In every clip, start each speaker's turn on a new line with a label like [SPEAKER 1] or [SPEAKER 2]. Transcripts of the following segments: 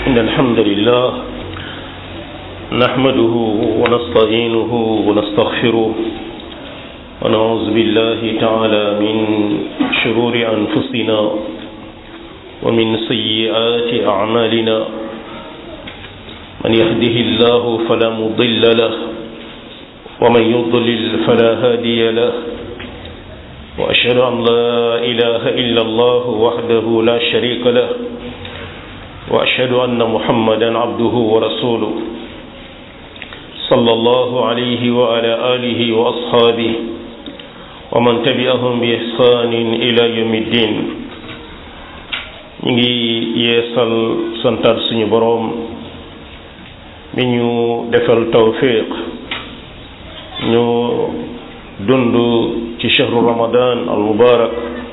[SPEAKER 1] إن الحمد لله نحمده ونستعينه ونستغفره ونعوذ بالله تعالى من شرور أنفسنا ومن سيئات أعمالنا من يهده الله فلا مضل له ومن يضلل فلا هادي له وأشهد أن لا إله إلا الله وحده لا شريك له وأشهد أن محمدا عبده ورسوله صلى الله عليه وعلى آله وأصحابه ومن تبعهم بإحسان إلى يوم الدين ñu ngi yeesal santaat suñu boroom mi ñu defal tawfiq ñu dund ci shahru ramadan al mubarak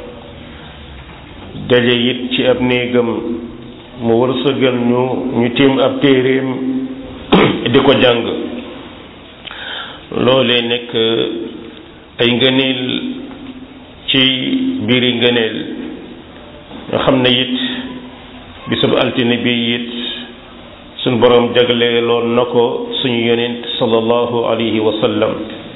[SPEAKER 1] daje it ci ab néegam mu wërsëgal ñu ñu tiim ab téeréem di ko jàng loolee nekk ay ngëneel ci biiri ngëneel nga xam ne it bisub altine bi it suñu boroom jagleeloon na ko suñu yonent sallallahu alayhi wa sallam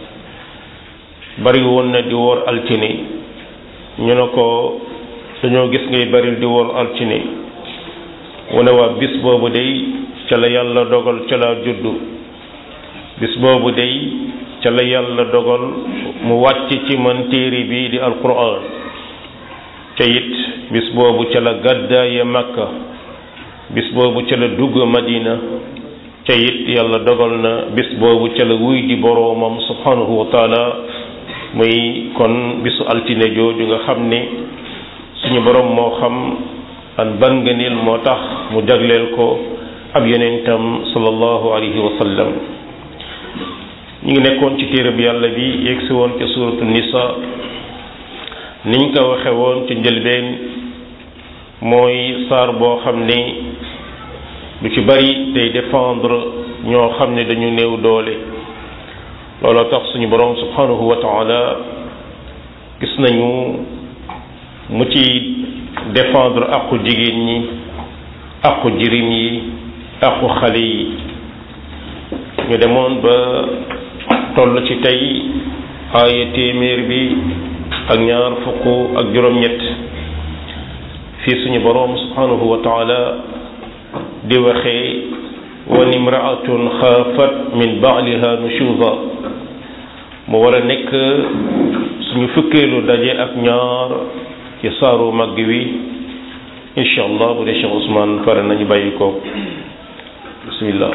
[SPEAKER 1] bari woon na di woor altine ñu ne ko dañoo gis ngay baril di woor altine mu ne waa bis boobu day ca la yàlla dogal ca la juddu bis boobu day ca la yàlla dogal mu wàcc ci man téere bi di alquran ca it bis boobu ca la gàddaaye makka bis boobu ca la dugg madina ca it yàlla dogal na bis boobu ca la wuy di boroomam subhanahu wa taala muy kon bisu altine jooju nga xam ne suñu boroom moo xam an ban ngëneel moo tax mu jagleel ko ab yonentam sallallahu alayhi wa sallam ñu ngi nekkoon ci téereb yàlla bi yegsi woon ci suuratu nisa niñ ko waxe woon ci njëlbeen mooy saar boo xam ne lu ci bari day défendre ñoo xam ne dañu néew doole looloo tax suñu boroom subhanahu wa taala gis nañu mu ci défendre aqu jigéen ñi aqu jirim yi aqu xale yi ñu demoon ba toll ci tey aaya téeméer bi ak ñaar fukk ak juróom-ñett fii suñu boroom subhanahu wa taala di waxee wan imraatun xaafat min baaliha nushuza mu war a nekk suñu fukkeelu daje ak ñaar ci saaru mag wi incha allah bu dee Cheikh Ousmane pare nañu bàyyi ko bismillah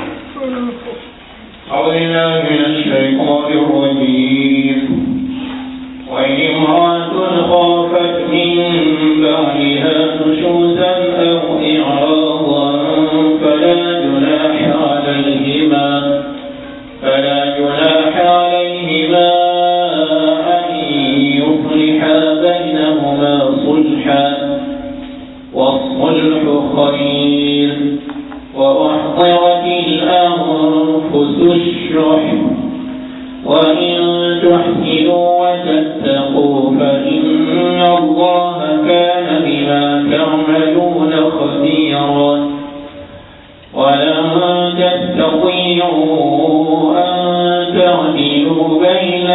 [SPEAKER 2] أعوذ بالله من الشيطان الرجيم وإن امرأة خافت من بعدها نشوزا أو إعراضا فلا جناح عليهما فلا جناح عليهما أن يصلحا بينهما صلحا والصلح خير وأحضرت الأنفس الشح وإن تحسنوا وتتقوا فإن الله كان بما تعملون خبيرا ولن تستطيعوا أن تعدلوا بين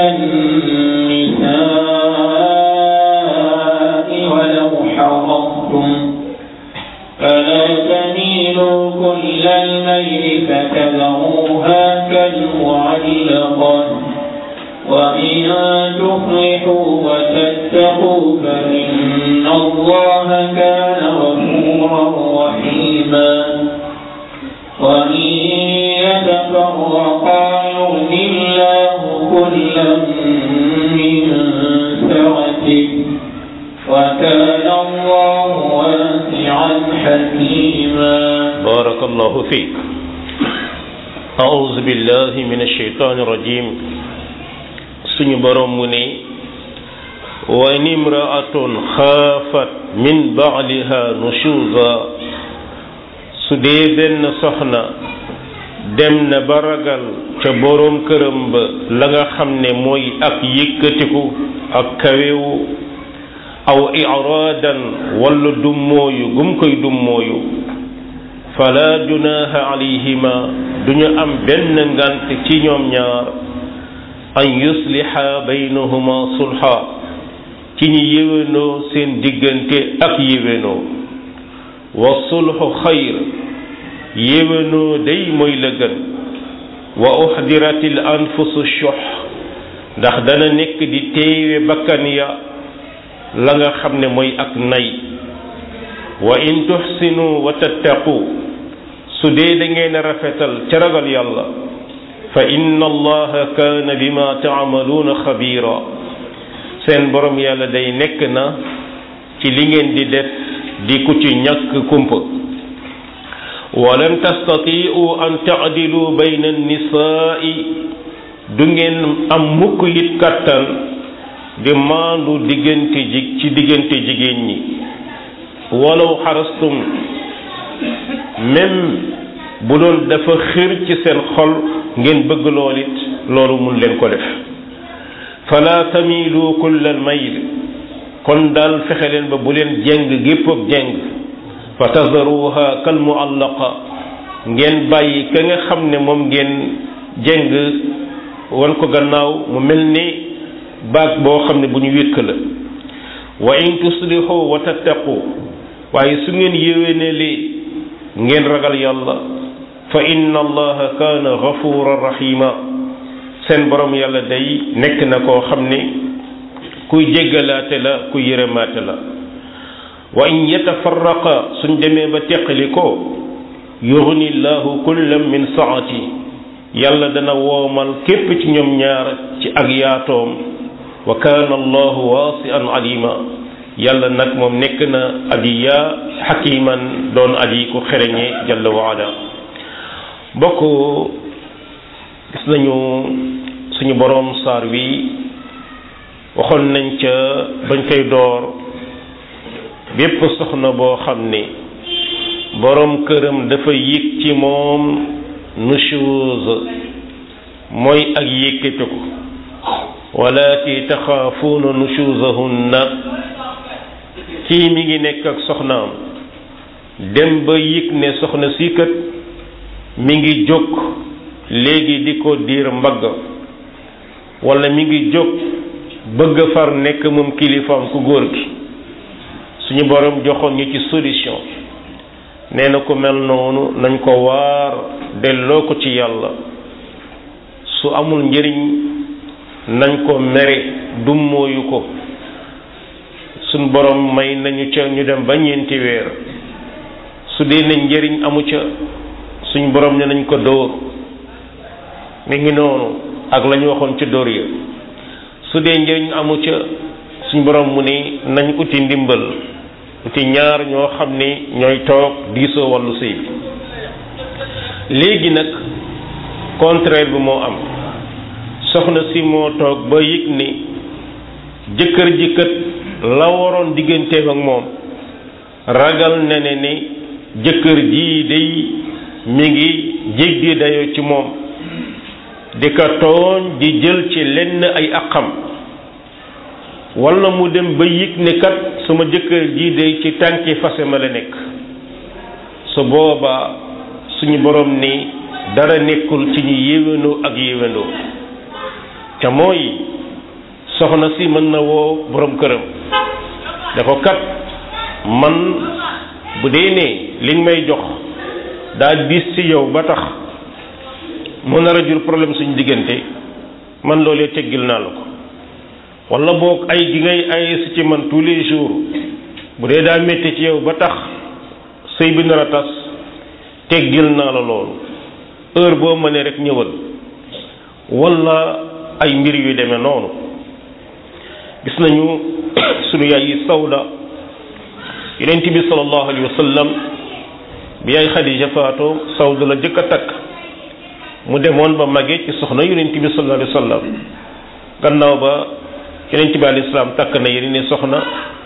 [SPEAKER 2] النساء ولو حرصتم فلا تميلوا كل الميل فتذروها كالمعلقة وإن تصلحوا وتتقوا فإن الله كان غفورا رحيما وإن يتفرقا يغن الله كلا من سعته وكان الله واسعا حكيما
[SPEAKER 1] بارك الله فيك أعوذ بالله من الشيطان الرجيم suñu borom mu ne wa in imraatun xaafat min baaliha nushuza su dee benn soxna dem na ba ragal ca boroom këram ba la nga xam ne mooy ak yëkkatiku ak kawewu aw iraadan wala dummooyu gum koy dummooyu fala junaha alayhima duñu am benn ngant ci ñoom ñaar an yusliha baynahuma sulha ci ñi yéwénoo seen diggante ak yéwénoo wa sulhu xayr yéwénoo day mooy la gën wa uxdiratil anfusu shuh ndax dana nekk di teewe bakkan ya la nga xam ne mooy ak nay wa in tuxsinu wa tattaqu su dee da ngeen a rafetal ca ragal yàlla fa inna allaha kaana bima taamaluuna xabiira seen borom yàlla day nekk na ci li ngeen di def di ku ci ñàkk kumpa walan tastatiu an taadilu bayna annisaai du ngeen am mukk it kàttan di maandu diggante ji ci diggante jigéen ñi walaw xarastum même bu doon dafa xir ci seen xol ngeen bëgg lool it loolu mun leen ko def fala tamilu kullal mayl kon daal fexe leen ba bu leen jeng gépp ak jeng fa tazaruha kal muallaqa ngeen bàyyi ka nga xam ne moom ngeen jeng wan ko gannaaw mu mel ni baag boo xam ne bu ñu wékk la wa in tuslihu wa tattaqu waaye su ngeen yéwénelee ngeen ragal yàlla fa inna allaha kaana gafuran rahima seen borom yàlla day nekk na koo xam ne kuy jéggalaate la kuy yërëmaate la wa in yatafarraqa suñ demee ba teqali ko yughni llahu kullam min saati yàlla dana woomal képp ci ñoom ñaar ci ak yaatoom wa kaana allahu waasi'an alima yàlla nag moom nekk na aji yaa xakiman doon aji ku xereñe jalla wa ala bokk gis nañu suñu boroom saar wi waxoon nañ ca bañ koy door bépp soxna boo xam ne boroom këram dafa yëg ci moom nushuz mooy ak yëkkatiku walaati taxaafuuna nushuzahunna kii mi ngi nekk ak soxnaam dem ba yëg ne soxna si kat mi ngi jóg léegi di ko diir mbagg wala mi ngi jóg bëgg far nekk moom kilifaam ku góor gi suñu borom joxoon ñu ci solution nee na ko mel noonu nañ ko waar delloo ko ci yàlla su amul njëriñ nañ ko mere dummóoyu ko suñ borom may nañu ca ñu dem ba ñeenti weer su dee nañ njëriñ amu ca suñ borom ne nañ ko dóor mi ngi noonu ak la ñu waxoon ca dóor ya su dee njëriñ amu ca suñ borom mu ni nañ uti ndimbal uti ñaar ñoo xam ni ñooy toog diisoo wàllu sëy bi léegi nag contraire bi moo am soxna si moo toog ba yëg ni jëkkër ji kat la waroon digganteem ak moom ragal na ne ni jëkkër ji day mi ngi jéggi dayoo ci moom di ko tooñ di jël ci lenn ay aqam wala mu dem ba yëg ne kat sama jëkkër ji day ci tànki fase ma la nekk su boobaa suñu borom ni dara nekkul ci ñu yéwénoo ak yéwénoo ca mooy soxna si mën na woo borom këram da ko kat man bu dee ne liñ may jox daa diis ci yow ba tax mu nar a jur problème suñu diggante man loolee teggil naa la ko wala boog ay gi ngay ay si ci man tous les jours bu dee daa métti ci yow ba tax sëy bi nar a tas teggil naa la loolu heure boo mënee rek ñëwal wala ay mbir yu demee noonu gis nañu sunu yaay yi sawda yonent bi sallallahu alayhi wa sallam bi yaay Xadija faatoo sawda la jëkk a takk mu demoon ba màggee ci soxna yonent bi sallallahu alayhi wa sallam gannaaw ba yonent bi alayhi salaam takk na yeneen soxna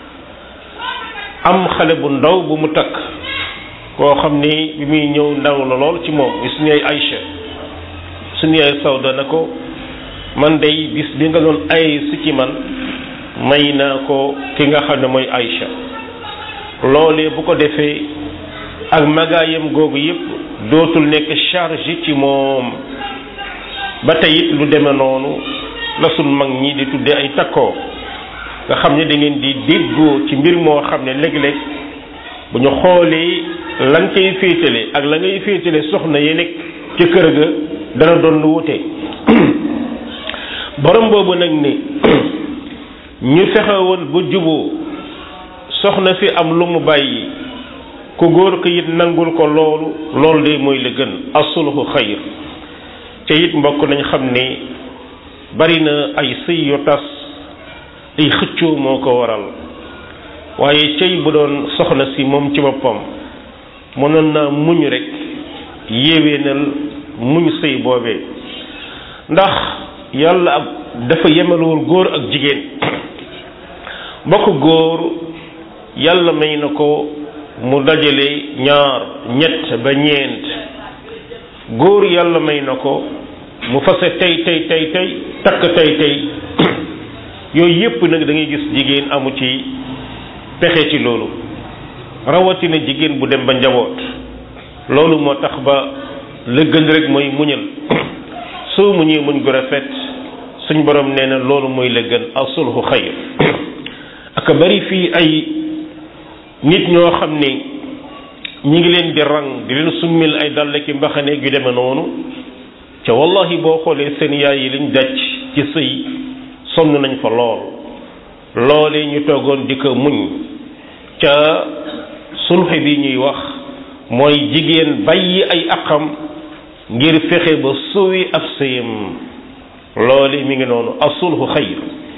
[SPEAKER 1] am xale bu ndaw bu mu takk koo xam ni bi muy ñëw ndaw la lool ci moom bi suñu yaay Aïcha suñu yaay Sawda na ko man day bis bi nga doon ay si ci man may naa ko ki nga xam ne mooy Aïcha loolee bu ko defee ak magaayam googu yépp dootul nekk charge ci moom ba tey it lu deme noonu la sun mag ñi di tudde ay takkoo nga xam ne da ngeen di déggoo ci mbir moo xam ne léeg-léeg bu ñu xoolee la nga koy féetale ak la ngay féetale soxna yi nekk ci kër ga dana doon lu wute borom boobu nag ni ñu fexe woon ba juboo soxna si am lu mu bàyyi ku góor ko it nangul ko loolu loolu de mooy la gën asulhu xayr te it mbokk nañ xam ne bari na ay sëy yu tas ay xëccoo moo ko waral waaye cey bu doon soxna si moom ci boppam mënoon naa muñ rek yéwénal muñ sëy boobee ndax yàlla ak dafa yemalewul góor ak jigéen mbokk góor yàlla may na ko mu dajale ñaar ñett ba ñeent góor yàlla may na ko mu fase tey tey tey tey takk tey tey yooyu yépp nag da ngay gis jigéen amu ci pexe ci loolu rawatina jigéen bu dem ba njaboot loolu moo tax ba la gën rek mooy muñal soo muñee muñ gu rafet suñ borom nee na loolu mooy la gën asulhu xayr aka bari fii ay nit ñoo xam ne ñi ngi leen di rang di leen summil ay dàll ki mbaxane yu demee noonu ca wallahi boo xoolee seen yaay yi liñ daj ci sëy sonn nañ fa lool loolee ñu toogoon di ko muñ ca sulxe bi ñuy wax mooy jigéen bàyyi ay aqam ngir fexe ba suwi ab sëyam loole mi ngi noonu asulhu xayr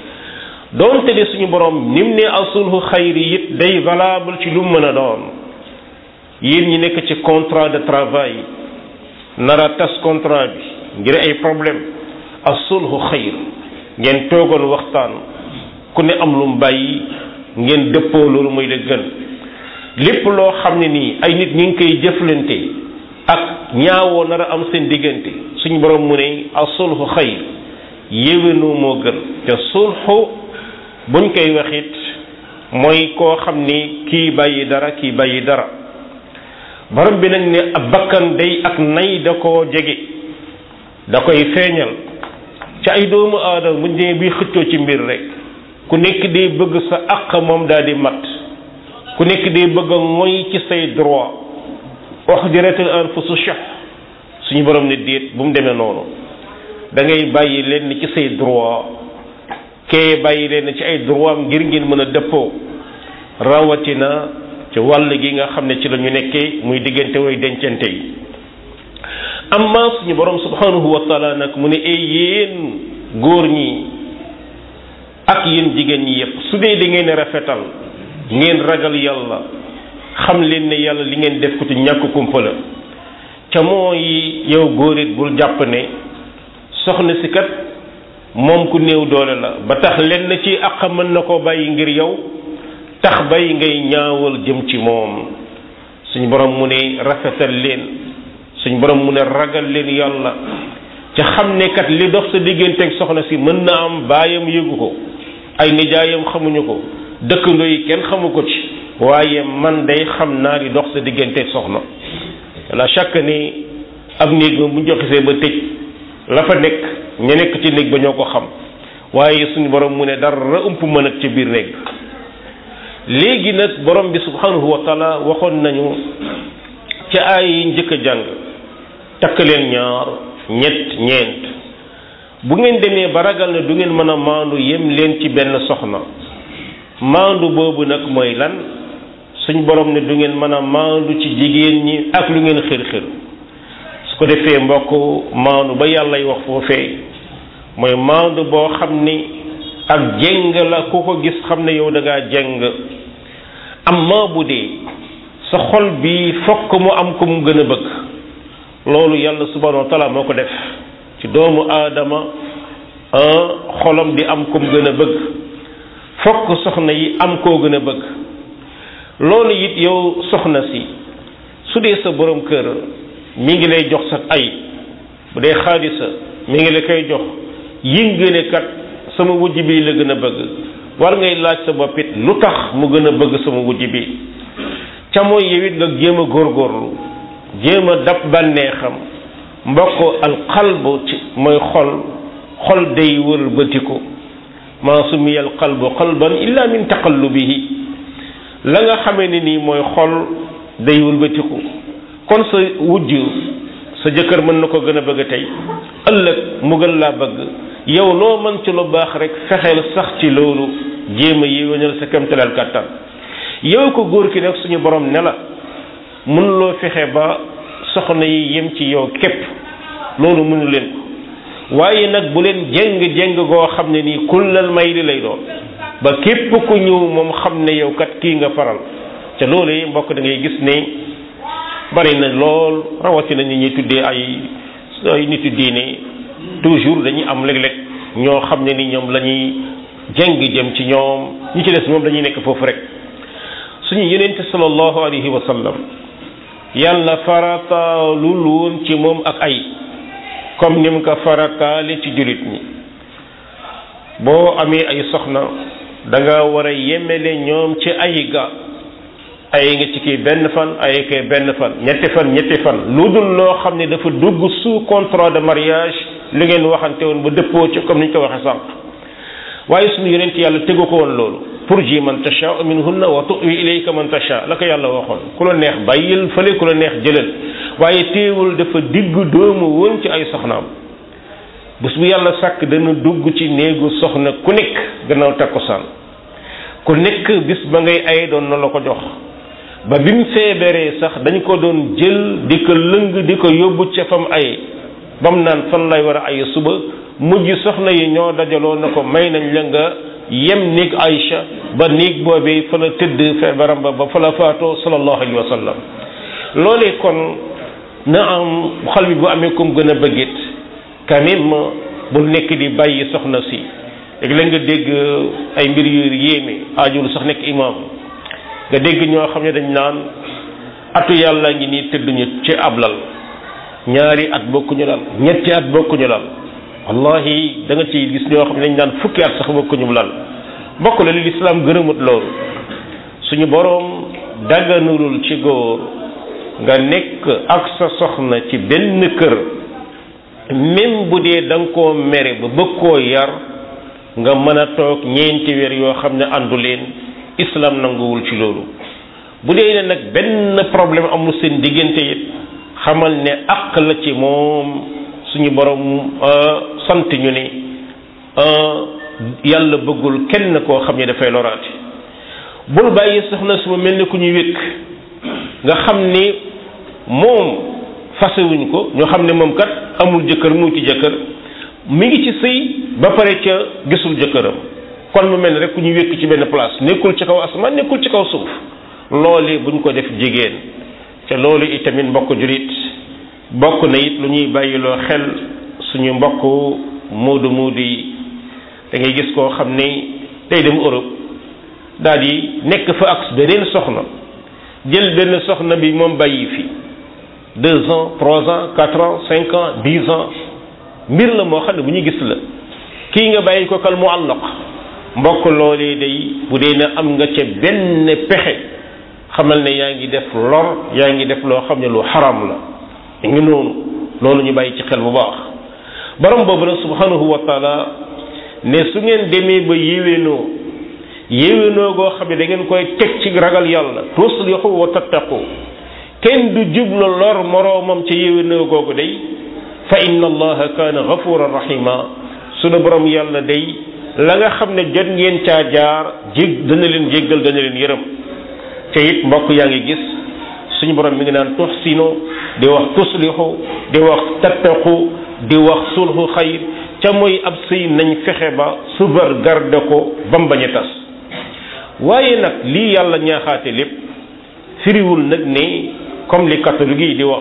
[SPEAKER 1] doonte ne suñu borom nim ne asulhu xayr it day valable ci lu mën a doon yéen ñi nekk ci contrat de travail nara tas contrat bi ngir ay problème asulhu xayr ngeen toogoon waxtaan ku ne am lu mu bàyyi ngeen dëppoo loolu mooy la gën lépp loo xam ne nii ay nit ñi ngi koy jëflante ak ñaawoo nar a am seen diggante suñu borom mu ne asulhu xayr yéwénoo moo gën te sulxu buñ koy waxit mooy koo xam ni kii bàyyi dara kii bàyyi dara borom bi nag ne ab bakkan day ak nay da koo jege da koy feeñal ci ay doomu aadama buñ demee bi xëccoo ci mbir rek ku nekk day bëgg sa àq moom daal di mat ku nekk day bëgg a moy ci say droit wax jëreetal anfusu shah suñu borom ne déet bu mu demee noonu da ngay bàyyi leen ci say droit kee bàyyi leen ci ay droit am ngir ngeen mën a dëppoo rawatina ci wàll gi nga xam ne ci la ñu nekkee muy diggante way dencante yi amma suñu borom subhanahu wa taala nag mu ne ay yéen góor ñi ak yéen jigéen ñi yépp su dee da ngeen rafetal ngeen ragal yàlla xam leen ne yàlla li ngeen def ko ci ñàkk kumpa la ca mooy yow góor it bul jàpp ne soxna si kat moom ku néew doole la ba tax lenn ci àq mën na koo bàyyi ngir yow tax bay ngay ñaawal jëm ci moom suñ borom mu ne rafetal leen suñ borom mu ne ragal leen yàlla ca xam ne kat li dox sa digganteeg soxna si mën na am baayam yëgu ko ay nijaayam xamuñu ko dëkkandoo yi kenn xamu ko ci waaye man day xam naa li dox sa digganteeg soxna la chaque ni ab néeg moom bu ñu joxisee ba tëj la fa nekk ña nekk ci néeg ba ñoo ko xam waaye suñu borom mu ne dara ëmp mën ak ci biir néeg léegi nag borom bi subhanahu wa taala waxoon nañu ca ay yi njëkk a jàng takk leen ñaar ñett ñeent bu ngeen demee ba ragal ne du ngeen mën a maandu yem leen ci benn soxna maandu boobu nag mooy lan suñ borom ne du ngeen mën a maandu ci jigéen ñi ak lu ngeen xër xër su ko defee mbokk maandu ba yàllay wax foofee mooy maandu boo xam ni ak jeng la ku ko gis xam ne yow da ngaa jeng amma bu dee sa xol bi fokk mu am ko mu gën a bëgg loolu yàlla subhanahu wa taala moo ko def ci doomu aadama xolam di am ko mu gën a bëgg fokk soxna yi am koo gën a bëgg loolu it yow soxna si su dee sa borom kër mi ngi lay jox sa ay bu dee xaalisa mi ngi la koy jox yëngu ne kat sama wujj bi la gën a bëgg war ngay laaj sa bopp it lu tax mu gën a bëgg sama wujj bi ca mooy yow it nga jéem a góorgóorlu jéem a dab bànneexam mbokk alqalbu ci mooy xol xol day wër bëtiku maa sumiya alqalbu qalban illa min taqallubihi la nga xamee ne nii mooy xol day wër bëtiku kon sa wujj sa jëkkër mën na ko gën a bëgg tey ëllëg mu gën laa bëgg yow loo mën ci lu baax rek fexeel sax ci loolu jéem a yéwénal sa kemtalal kàttan yow ko góor ki nag suñu borom ne la mën loo fexe ba soxna yi yem ci yow képp loolu mënu leen ko waaye nag bu leen jeng jeng goo xam ne nii kullal may li lay doon ba képp ku ñëw moom xam ne yow kat kii nga faral te loolu yi mbokk da ngay gis ne bari na lool rawatina nit ñuy tuddee ay ay nitu diine toujours dañuy am léeg-léeg ñoo xam ne ni ñoom la ñuy jeng jëm ci ñoom ñi ci des moom dañuy nekk foofu rek suñu yenente sallallahu alayhi wa sallam yàlla farataalul woon ci moom ak ay comme ni mu ko farataale ci jullit ñi boo amee ay soxna da nga war a yemele ñoom ci ay ga ay nga ci kii benn fan ay kay benn fan ñetti fan ñetti fan lu dul loo xam ne dafa dugg sous contrat de mariage li ngeen waxante woon ba dëppoo ci comme ni ñu ko waxee sànq waaye suñu yonent yàlla tegu ko woon loolu pour ji man tasha minhunna wa tuwi ilayka man tasha la ko yàlla waxoon ku la neex bàyyil fële ku la neex jëlal waaye teewul dafa digg doomu woon ci ay soxnaam bés bu yàlla sàkk dana dugg ci néegu soxna ku nekk gannaaw takkusaan ku nekk bis ba ngay ay doon na la ko jox ba bi mu feebaree sax dañ ko doon jël di ko lëng di ko yóbbu ca fam ay ba mu naan fan lay war a ay suba mujj soxna yi ñoo dajaloo na ko may nañ la nga yem néeg Aïcha ba néeg boobee fa la tëdd feebaram ba ba fa la faatoo sallallahu alayhi wa sallam loolee kon na am xol bi bu amee comme gën a bëggit quand même bul nekk di bàyyi soxna si léegi la nga dégg ay mbir yu yéeme aajul sax nekk imam nga dégg ñoo xam ne dañ naan atu yàlla ngi nii tëdduñu ci ab lal ñaari at bokkuñu lal ñetti at bokkuñu lal wallahi da nga ci gis ñoo xam ne dañ naan fukki at sax bokkuñu lal bokk la li lislaam gërëmut loolu suñu boroom daganulul ci góor nga nekk ak sa soxna ci benn kër même bu dee da nga koo mere ba bëgg koo yar nga mën a toog ñeenti weer yoo xam ne àndu leen islam nanguwul ci loolu bu dee ne nag benn problème amul seen diggante it xamal ne àq la ci moom suñu borom sant ñu ne yàlla bëggul kenn koo xam ne dafay loraate bul bàyyi soxna su ma mel ni ku ñuy wékk nga xam ni moom fasewuñ ko ñu xam ne moom kat amul jëkkër mu ci jëkkër mi ngi ci sëy ba pare ca gisul jëkkëram kon mu mel ni rek ku ñuy wékk ci benn place nekkul ci kaw asamaan nekkul ci kaw suuf loolu buñ ko def jigéen te loolu itamit mbokk julit bokk na it lu ñuy bàyyiloo xel suñu mbokk muudu muudu yi da ngay gis koo xam ni day dem Europe daal di nekk fa ak beneen soxna jël benn soxna bi moom bàyyi fi deux ans trois ans quatre ans cinq ans dix ans mbir la moo xam ne bu ñu gis la kii nga bàyyi ko kal muallaq mbokk loolee day bu dee na am nga ca benn pexe xamal ne yaa ngi def lor yaa ngi def loo xam ne lu xaram la ngi noonu loolu ñu bàyyi ci xel bu baax borom boobu nag subhanahu wa taala ne su ngeen demee ba yéwénoo yéwénoo goo xam ne da ngeen koy teg ci ragal yàlla tuslihu wa tattaqu kenn du jublu lor moroomam ca yéwénoo googu day fa inna allaha kaana gafuran rahima sunu borom yàlla day la nga xam ne jot ngeen caa jaar jég dana leen jéggal dana leen yërëm te it mbokk yaa ngi gis suñu borom mi ngi naan tuxsinu di wax tuslihu di wax tattaqu di wax sulhu xayr ca mooy ab sëy nañ fexe ba subar garde ko bam bañ a tas waaye nag lii yàlla ñaaxaate lépp firiwul nag ne comme les catholiques yi di wax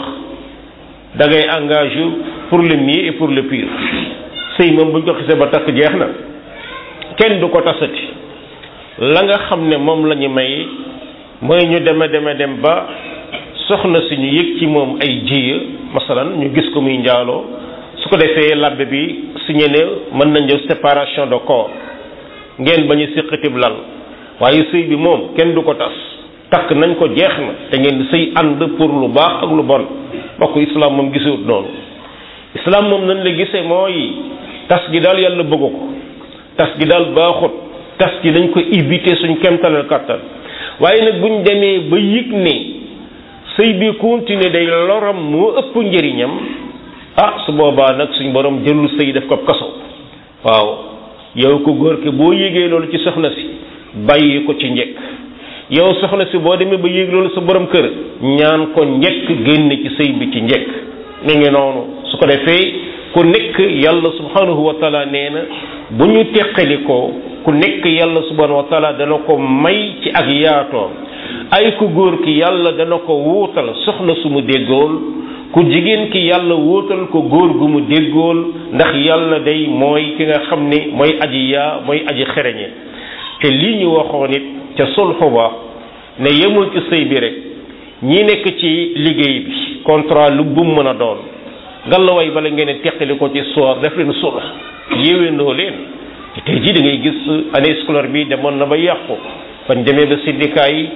[SPEAKER 1] da ngay engagé pour le mieux et pour le pire sëy moom buñ ko xisee ba takk jeex na kenn du ko tasati la nga xam ne moom la ñu may mooy ñu deme deme dem ba soxna si ñu yëg ci moom ay jiya masalan ñu gis ko muy njaaloo su ko defee labbe bi signé ne mën nañ def séparation de corps ngeen bañu siqatib lal waaye sëy bi moom kenn du ko tas takk nañ ko jeex na te ngeen sëy ànd pour lu baax ak lu bon mbokk islam moom gisewut noonu islam moom nañ la gisee mooy tas gi daal yàlla bëgg ko tas gi daal baaxut tas gi dañ ko éviter suñ kemtalal kàttan waaye nag buñ demee ba yëg ne sëy bi continuer day loram moo ëpp njëriñam ah su boobaa nag suñ borom jëlul sëy def ko kaso waaw yow ko góor ke boo yégee loolu ci soxna si bàyyi ko ci njëkk yow soxna si boo demee ba yéeg loolu sa borom kër ñaan ko njëkk génn ci sëy bi ci njëkk mi ngi noonu su ko defee ku nekk yàlla subhanahu wa taala nee na bu ñu teqali ko ku nekk yàlla subhanahu wa taala dana ko may ci ak yaatoom ay ku góor ki yàlla dana ko wuutal soxna su mu déggool ku jigéen ki yàlla wuutal ko góor gu mu déggool ndax yàlla day mooy ki nga xam ne mooy aji yaa mooy aji xereñe te lii ñu waxoon it ca sulxu ba ne yemul ci sëy bi rek ñi nekk ci liggéey bi contrat lu bu mu mën a doon ngallaway bala ngeen teqali ko ci soor def leen sulx yéwéndoo leen te tey jii da ngay gis année scolaire bi demoon na ba yàqu bañ demee ba syndicat yi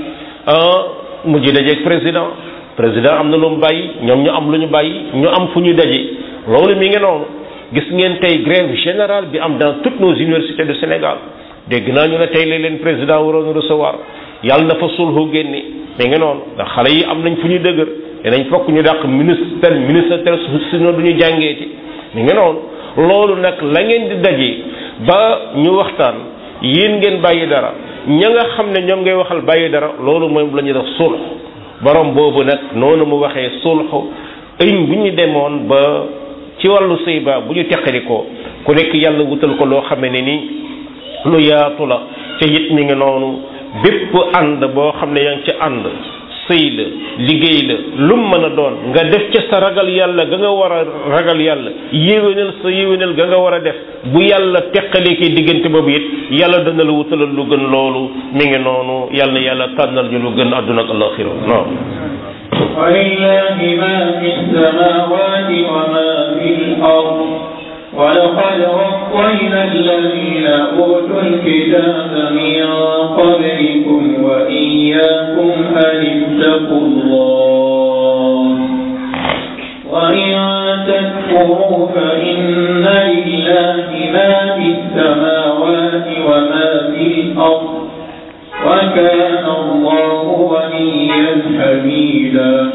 [SPEAKER 1] mujj dajeeg président président am na lu mu bàyyi ñoom ñu am lu ñu bàyyi ñu am fu ñu daje loolu mi ngi noonu gis ngeen tey grève générale bi am dans toutes nos universités du Sénégal dégg naa ñu ne tey la leen président waroon recevoir yàlla na fa sulhu génne mi ngi noonu ndax xale yi am nañ fu ñu dëgër dinañ fokk ñu dàq ministre ministre tel sinon du ñu jàngeeti mi ngi noonu loolu nag la ngeen di daje ba ñu waxtaan yéen ngeen bàyyi dara ña nga xam ne ñoom ngay waxal bàyyi dara loolu mooy la ñuy def sulh borom boobu nag noonu mu waxee sulh ëñ bu ñu demoon ba ci wàllu sëy ba bu ñu teqali ko ku nekk yàlla wutal ko loo xamee ne ni lu yaatu la ca it mi ngi noonu bépp ànd boo xam ne yaa ngi ci ànd sëy la liggéey la lum mën a doon nga def ca sa ragal yàlla ga nga war a ragal yàlla yéwénal sa yéwénal ga nga war a def bu yàlla teqalee ki diggante boobu it yàlla dana la wutalal lu gën loolu mi ngi noonu yàlla na yàlla tànnal ñu lu gën àdduna ak alaxira non
[SPEAKER 2] ولله ما في السماوات وما في الأرض ولقد وصينا الذين أوتوا الكتاب من قبلكم وإياكم أن اتقوا الله وإن تكفروا فإن لله ما في السماوات وما في الأرض وكان الله وليا حميدا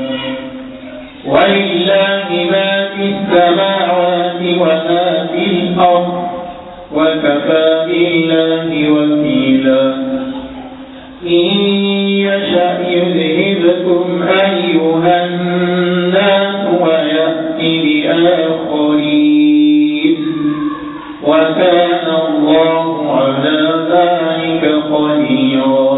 [SPEAKER 2] ولله ما في السماوات وما في الأرض وكفى بالله وكيلا إن يشأ يذهبكم أيها الناس ويأتي بآخرين وكان الله على ذلك قديرا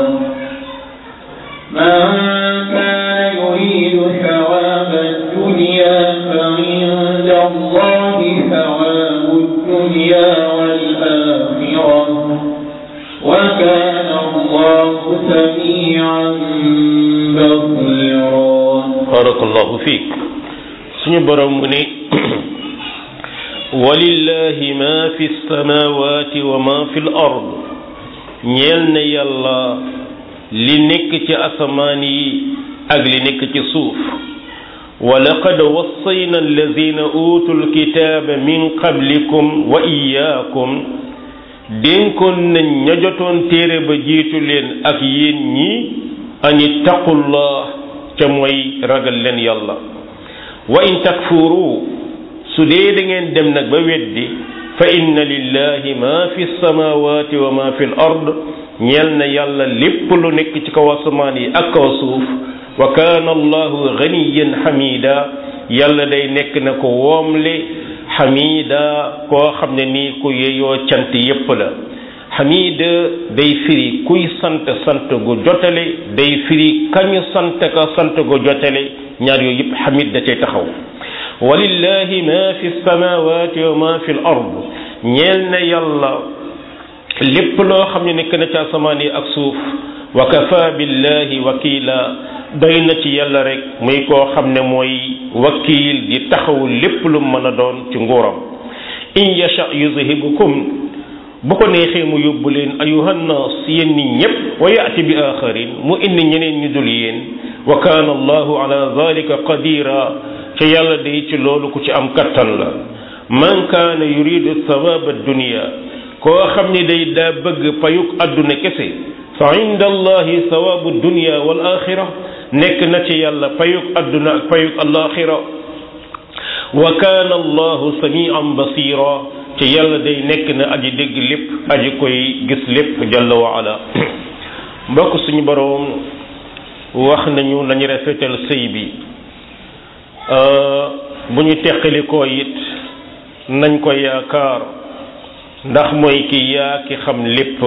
[SPEAKER 2] من كان يريد ثواب الدنيا فعند الله ثواب الدنيا والآخرة وكان الله سميعا بصيرا
[SPEAKER 1] barakallahu fiik suñu borom mu ne walillahi ma fi samawati wa ma fi l ard ñeel na yàlla li nekk ci asamaan yi ak li nekk ci suuf wa laqad wassayna alladina utu lkitaaba min qablikum wa iyaakum dénkoon nañ ña jotoon téere ba jiitu leen ak yéen ñi an ittaqullah ca mooy ragal leen yàlla wa in takfuru su dee da ngeen dem nag ba weddi fa inna lillahi ma fi samawati wa ma fi l ard ñeel na yàlla lépp lu nekk ci kaw asamaan yi ak kaw suuf wa kaana allahu ganiyan xamida yàlla day nekk na ko woomle xamida koo xam ne nii ku yeyoo cant yépp la xamida day firi kuy sant sant gu jotale day firi kañu sant ka sant gu jotale ñaar yooyu yëpp xamid da cay taxaw walillahi ma fi samawati wa ma fi l ard ñeel na yàlla lépp loo xam ne nekk na ci asamaan yi ak suuf wa kafa billahi wakila doy na ci yàlla rek muy koo xam ne mooy wakiil di taxaw lépp lu mën a doon ci nguuram in yasha yuzhibukum bu ko neexee mu yóbbu leen ayuhannas yéen nit ñépp wa yaati bi axarin mu indi ñeneen ñu dul yéen wa kaana allahu ala dalika qadira ca yàlla day ci loolu ku ci am kattan la man kaana yuridu thawaba dunia koo xam ni day daa bëgg payuk adduna kese fa inda allahi thawabu dunia wal axira nekk na ci yàlla payuk adduna ak payuk alaxira wa kaana allahu samian basira ci yàlla day nekk na aji dégg lépp aji koy gis lépp jalla wa ala mbokk suñu boroom wax nañu nañu rafetal sëy bi bu ñu teqalikoo it nañ ko yaakaar ndax mooy ki yaa ki xam lépp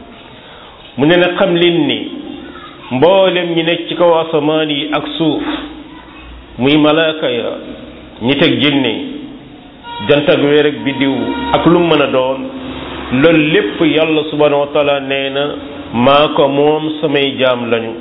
[SPEAKER 1] mu ne na xam leen ni mboolem ñi nekk ci kaw asamaan yi ak suuf muy malaaka ya ñi teg jinne jant ak weer ak biddiw ak lu mën a doon loolu lépp yàlla subhanahu wa taala nee na maa ko moom samay jaam lañu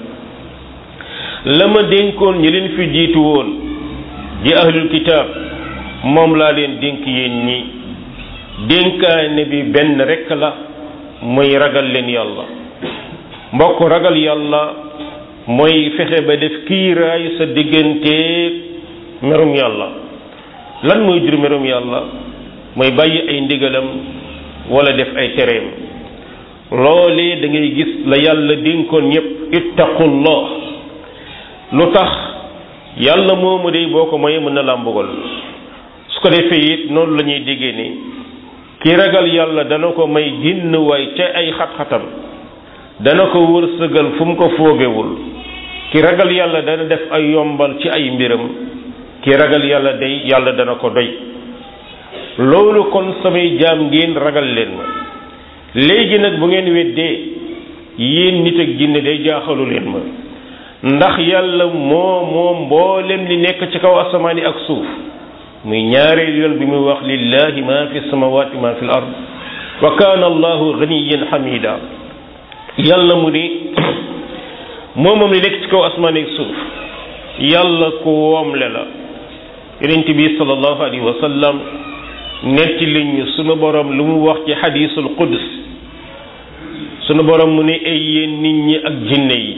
[SPEAKER 1] la ma dénkoon ñi leen fi jiitu woon di ahlul kitaab moom laa leen dénk yéen ñi dénkaane bi benn rekk la muy ragal leen yàlla mbokk ragal yàlla mooy fexe ba def kiiraay sa diggante merum yàlla lan mooy jur merum yàlla mooy bàyyi ay ndigalam wala def ay tereem loolee da ngay gis la yàlla dénkoon ñépp ittaqullah lu tax yàlla moomu day boo ko moyee mën na laa mbugal su ko defee it noonu la ñuy déggee ni ki ragal yàlla dana ko may génn waay ca ay xat-xatam dana ko wërsëgal fu mu ko foogewul ki ragal yàlla dana def ay yombal ci ay mbiram ki ragal yàlla day yàlla dana ko doy loolu kon samay jaam ngeen ragal leen ma léegi nag bu ngeen weddee yéen nit ak jinne day jaaxalu leen ma ndax yàlla moo moom mboolem li nekk ci kaw asamaan yi ak suuf muy ñaareel yoon bi muy wax lillahi ma fi samawati ma fi l ard wa kaana allahu ganiyan hamida yàlla mu ni moo moom li nekk ci kaw asamaan yi ak suuf yàlla ku woomle la yonent bi sallallahu alayhi wa sallam netti liñ sunu borom lu mu wax ci xadiisul quds sunu borom mu ne ay yéen nit ñi ak jinne yi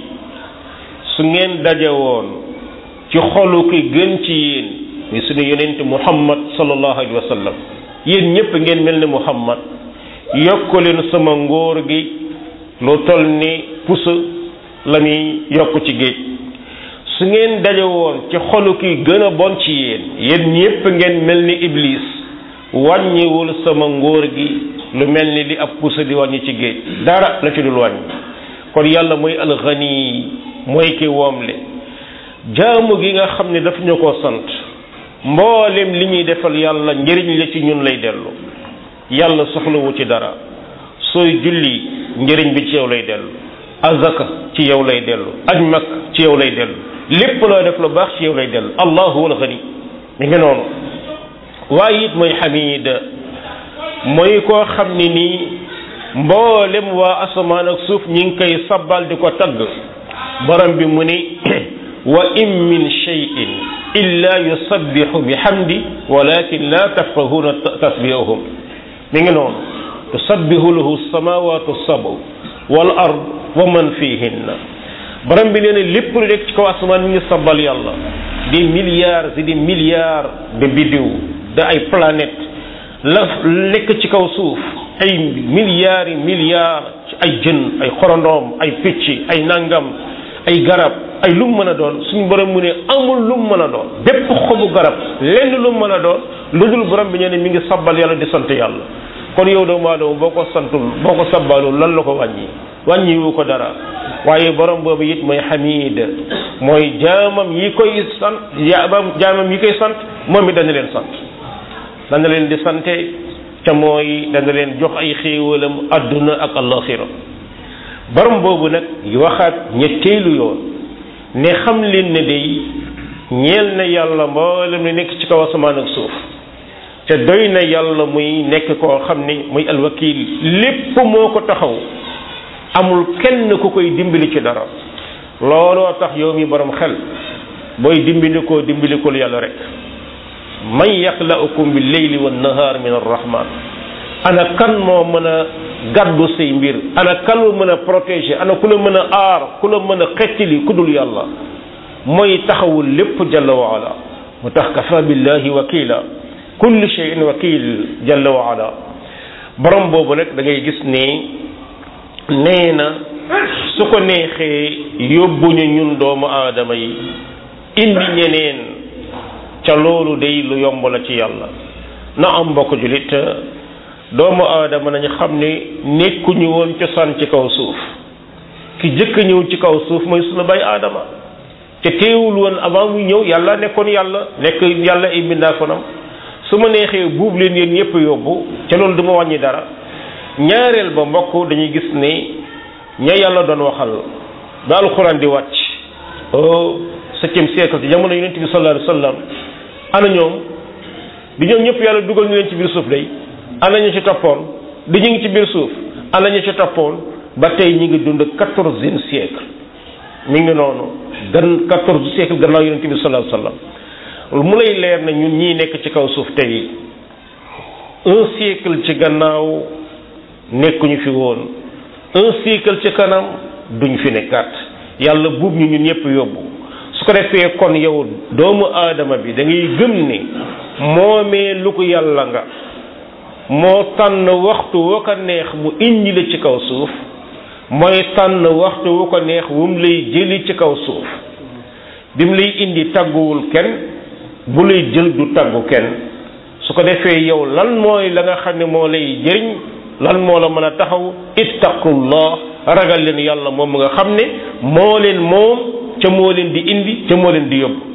[SPEAKER 1] su ngeen daje woon ci xolu ki gën ci yéen muy sunu yonent muhammad sallallahu alayhi wa sallam yéen ñëpp ngeen mel ne muhammad yokk leen sama ngóor gi lu toll ni pusa la muy yokk ci géej su ngeen daje woon ci xolu ki gën a bon ci yéen yéen ñëpp ngeen mel ni iblis wàññiwul sama ngóor gi lu mel ni li ab pusa di wàññi ci géej dara la ci dul wàññi kon yàlla mooy alxani mooy ki woomle jaamu gi nga xam ne daf ñu ko sant mboolem li ñuy defal yàlla njëriñ la ci ñun lay dellu yàlla soxlawu ci dara sooy julli njëriñ bi ci yow lay dellu azaka ci yow lay dellu aj mag ci yow lay dellu lépp loo def lu baax ci yow lay dellu allahu wal xani mi ngi noonu waaye it mooy xamid mooy koo xam ne nii mboolem waa asamaan ak suuf ñi ngi koy sabbal di ko tagg borom bi mu ni wa in min cheyin illa yusabbihu bi hamdi walakin la tafqahuna tasbihahum mi ngi noonu tusabbihu lahu samawatu sabu wal ard wa man fihinna borom bi nee na lépp lu nekk ci kaw asamaan mi ngi sabbal yàlla des milliards et des milliards de biddiw de ay planètes la nekk ci kaw suuf ay milliards yi milliards ay jën ay xorondoom ay picc ay nangam ay garab ay lum mën a doon suñu borom mu ne amul lum mën a doon bépp xobu garab lenn lum mën a doon lu dul borom bi ñu ne mi ngi sabbal yàlla di sant yàlla kon yow doomu aadama boo ko santul boo ko sabbalul lan la ko wàññi wàññiwu ko dara waaye borom boobu it mooy xamid mooy jaamam yi koy sant jaamam jaamam yi koy sant moom it dana leen sant dana leen di sante ca mooy dana leen jox ay xéewalam adduna ak alaxira borom boobu nag waxaat ñetteelu yoon ne xam leen ne day ñeel na yàlla mboolem li nekk ci kaw asamaan ak suuf te doy na yàlla muy nekk koo xam ni muy alwakil lépp moo ko taxaw amul kenn ku koy dimbali ci dara looloo tax yow mi borom xel booy dimbilikoo dimbilikul yàlla rek man yaxlaukum bi leyli wa nahaar min arrahman ana kan moo mën a gàddu say mbir ana kan la mën a protéger ana ku la mën a aar ku la mën a xettili ku dul yàlla mooy taxawul lépp jalla wa ala mu tax kafa billahi wakila kulli shay'in wakil jalla wa ala borom boobu nag da ngay gis ne nee na su ko neexee yóbbuñu ñun doomu aadama yi indi ñeneen ca loolu day lu yomb la ci yàlla na am mbokk julit doomu aadama nañu xam ne nekkuñu woon cosaan ci kaw suuf ki jëkk ñëw ci kaw suuf mooy sunu bay aadama te teewul woon avant muy ñëw yàlla nekkoon yàlla nekk yàlla ay mbindaafonam su ma neexee buub leen yéen ñëpp yóbbu ca loolu du ma wàññi dara ñaareel ba mbokk dañuy gis ne ña yàlla doon waxal ba alxuraan di wàcc au septième siècle ci jamono yonent bi sallallahu alayhi wa sallam ana ñoom di ñoom ñëpp yàlla dugal ñu leen ci biir suuf day ana ñu ci toppoon di ñu ngi ci biir suuf ana ñu ci toppoon ba tey ñi ngi dund quatorzième siècle mi ngi noonu gan quatorze siècle gannaaw yonent bi sallallahu alayhi wa sallam mu lay leer na ñun ñii nekk ci kaw suuf tey un siècle ci gannaaw nekkuñu fi woon un siècle ci kanam duñ fi nekkaat yàlla buub ñu ñun ñëpp yóbbu su ko defee kon yow doomu aadama bi da ngay gëm ni moomee lu ko yàlla nga moo tànn waxtu woo ko neex mu indi la ci kaw suuf mooy tànn waxtu wu ko neex wu mu lay jëli ci kaw suuf bi mu lay indi tàgguwul kenn bu lay jël du tàggu kenn su ko defee yow lan mooy la nga xam ne moo lay jëriñ lan moo la mën a taxaw ittaqullah ragal leen yàlla moom nga xam ne moo leen moom ca moo leen di indi ca moo leen di yóbbu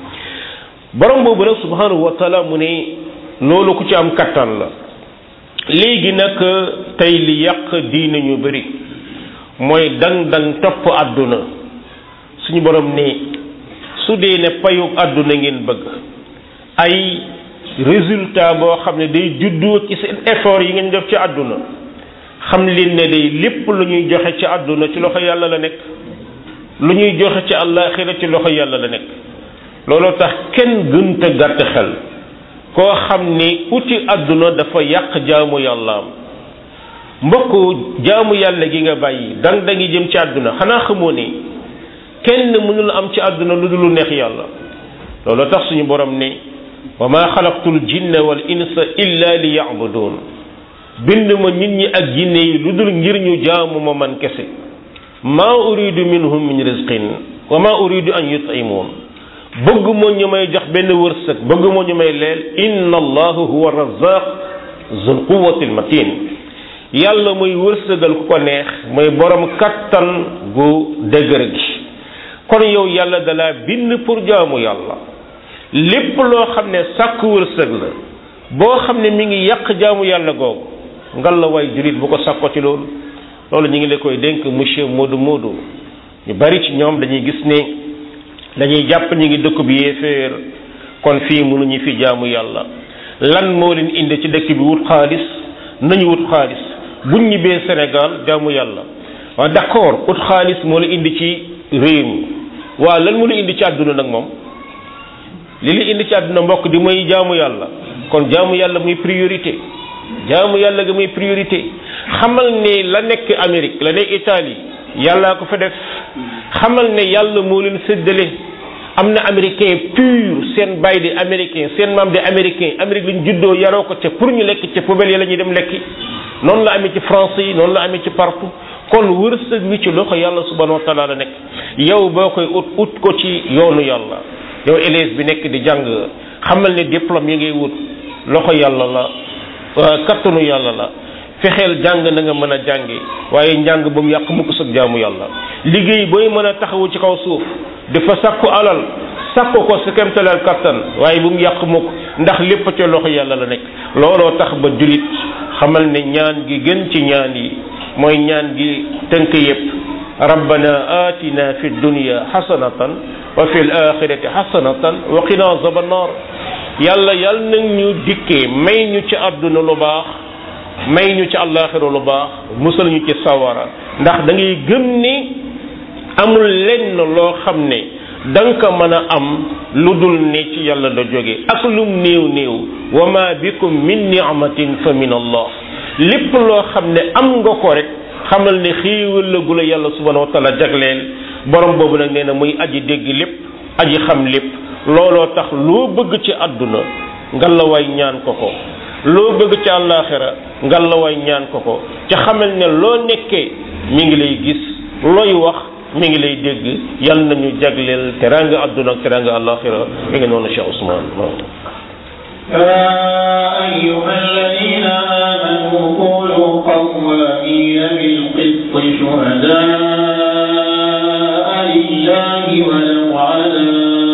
[SPEAKER 1] borom boobu nag subhanahu wa taala mu ne loolu ku ci am kattan la léegi nag tey li yàq diine ñu bëri mooy dang dang topp àdduna suñu borom ne su dee ne payu àdduna ngeen bëgg ay résultat boo xam ne day juddoo ci seen effort yi ngeen def ci àdduna xam leen ne day lépp lu ñuy joxe ci àdduna ci loxo yàlla la nekk lu ñuy joxe ci àllaaxira ci loxo yàlla la nekk looloo tax kenn gënta gàtt xel koo xam ni uti àdduna dafa yàq jaamu yàllaam mbokk jaamu yàlla gi nga bàyyi dang dangi jëm ci àdduna xanaa xamoo ni kenn mënul am ci àdduna lu dul lu neex yàlla looloo tax suñu borom ne wa ma xalaqtul jinna wal insa illa li yacbudun bind ma nit ñi ak jinne yi lu dul ngir ñu jaamu ma man kese maa uridu minhum min rizqin wa ma uridu an yut'imun bëgg moo ñu may jox benn wërsëg bëgg moo ñu may leel inna allahu huwa razaq zul quwati almatin yàlla muy wërsëgal ku ko neex mooy borom kattan gu dëgër gi kon yow yàlla dalaa bind pour jaamu yàlla lépp loo xam ne sàkk wërsëg la boo xam ne mi ngi yàq jaamu yàlla googu ngal la way julit bu ko sàkko ci loolu loolu ñu ngi la koy dénk monsieur Modou Modou ñu bari ci ñoom dañuy gis ne dañuy jàpp ñu ngi dëkk bi yéeféer kon fii mënuñu fi jaamu yàlla lan moo leen indi ci dëkk bi wut xaalis nañu wut xaalis buñ ñibbee Sénégal jaamu yàlla waaw d'accord wut xaalis moo la indi ci réew mi waaw lan moo la indi ci àdduna nag moom li li indi ci àdduna mbokk di mooy jaamu yàlla kon jaamu yàlla muy priorité jaamu yàlla ga muy priorité xamal ne la nekk Amérique la nekk Italie yàllaa ko fa def xamal ne yàlla moo leen séddale am na américain pur seen baay di américain seen maam di américain Amérique lañ juddoo yaroo ko ca pour ñu lekk ca poubelle yi la ñuy dem lekki noonu la amee ci français yi noonu la amee ci partout kon wërsëg wi ci loxo yàlla subhanahu wa taala la nekk yow boo koy ut ut ko ci yoonu yàlla yow élève bi nekk di jàng xamal ne diplôme yi ngay wut loxo yàlla la kattanu yàlla la fexeel jàng na nga mën a jàngi waaye njàng ba mu yàq mukk sag jaamu yàlla liggéey booy mën a taxawu ci kaw suuf dafa sakku alal sakku ko sa kemtalal kattan waaye bu mu yàq mukk ndax lépp ca loxo yàlla la nekk looloo tax ba julit xamal ne ñaan gi gën ci ñaan yi mooy ñaan gi tënk yépp rabbana atina fi dunya xasanatan wa fi l axirati xasanatan wa qina azaba annar yàlla yàlla nag ñu dikkee may ñu ci àdduna lu baax may ñu ci àllaaxira lu baax musal ñu ci sawara ndax da ngay gëm ni amul lenn loo xam ne da nga ko mën a am lu dul ne ci yàlla da jóge ak lum néew néew wa ma bikum min ni'matin fa min allah lépp loo xam ne am nga ko rek xamal ne xiiwal la gu la yàlla subhanahu wa taala jagleel borom boobu nag nee na muy aji dégg lépp aji xam lépp looloo tax loo bëgg ci àdduna ngalawaay ñaan ko ko loo bëgg ci àllaaxira ngalawaay ñaan ko ko ca xamal ne loo nekkee mi ngi lay gis looy wax mi ngi lay dégg yal nañu jagleel teranga àdduna ak teranga àllaaxira mi ngi noonu Cheikh Ousmane
[SPEAKER 2] يا أيها الذين آمنوا كونوا قوامين بالقسط شهداء لله ولو على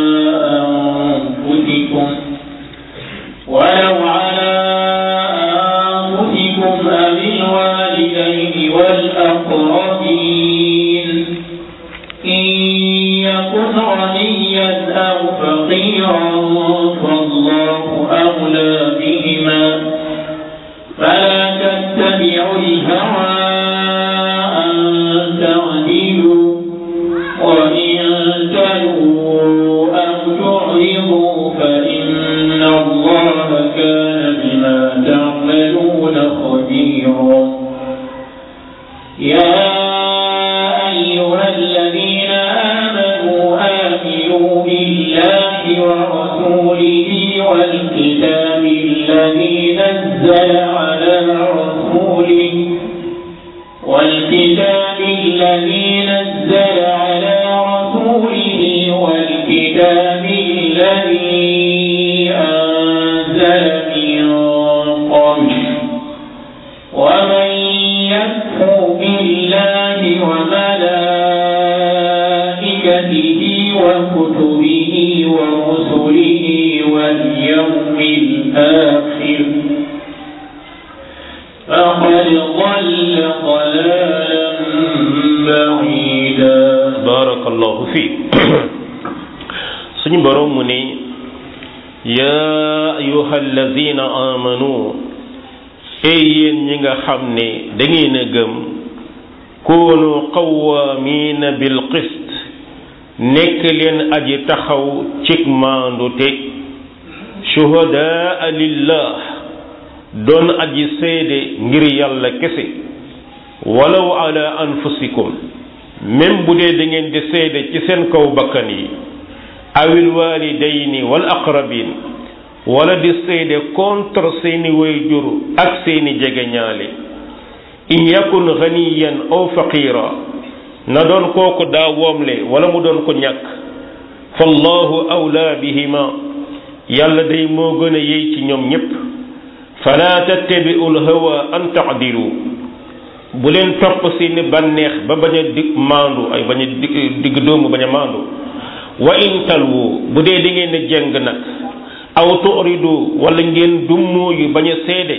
[SPEAKER 2] أنفسكم ولو على أنفسكم أو الوالدين والأقربين إن يكن غنيا أو فقيرا فالله أولى بهما فلا تتبعوا الهوى أن تعدلوا وإن تلووا أو تعرضوا فإن الله كان بما تعملون خبيرا يا أيها الذين آمنوا آمنوا بالله ورسوله والكتاب الذي نزل على رسوله والكتاب الذي نزل على رسوله والكتاب الذي أنزل من قبل ومن يكفر بالله وملائكته وكتبه ورسله واليوم الآخر فقد ضل ضلالا بعيدا
[SPEAKER 1] barakallahu fi suñu borom mu ne yaa ayuha alladina amanu ey yéen ñi nga xam ne da ngeen a gëm koonu qawaamiina bil qist nekk leen aji taxaw cig maandute shuhadaa lillah doon aji seede ngir yàlla kese walaw ala anfusikum même bu dee da ngeen di seede ci seen kaw bakkan yi awil walidayni wal aqrabin wala di seede contre seeni wayjur ak seeni jegeñaale in yakun ganiyan aw faqira na doon kooku daa woomle wala mu doon ko ñàkk fallahu awla bihima yàlla day moo gën a yey ci ñoom ñépp fala tattabi'u lhawa an ta'dilu bu leen topp seeni bànneex ba bañ a dig maandu ay bañ a digg doomu bañ a maandu wa in talwu bu dee da ngeen a jeng nag aw turidu wala ngeen dummóoyu bañ a seede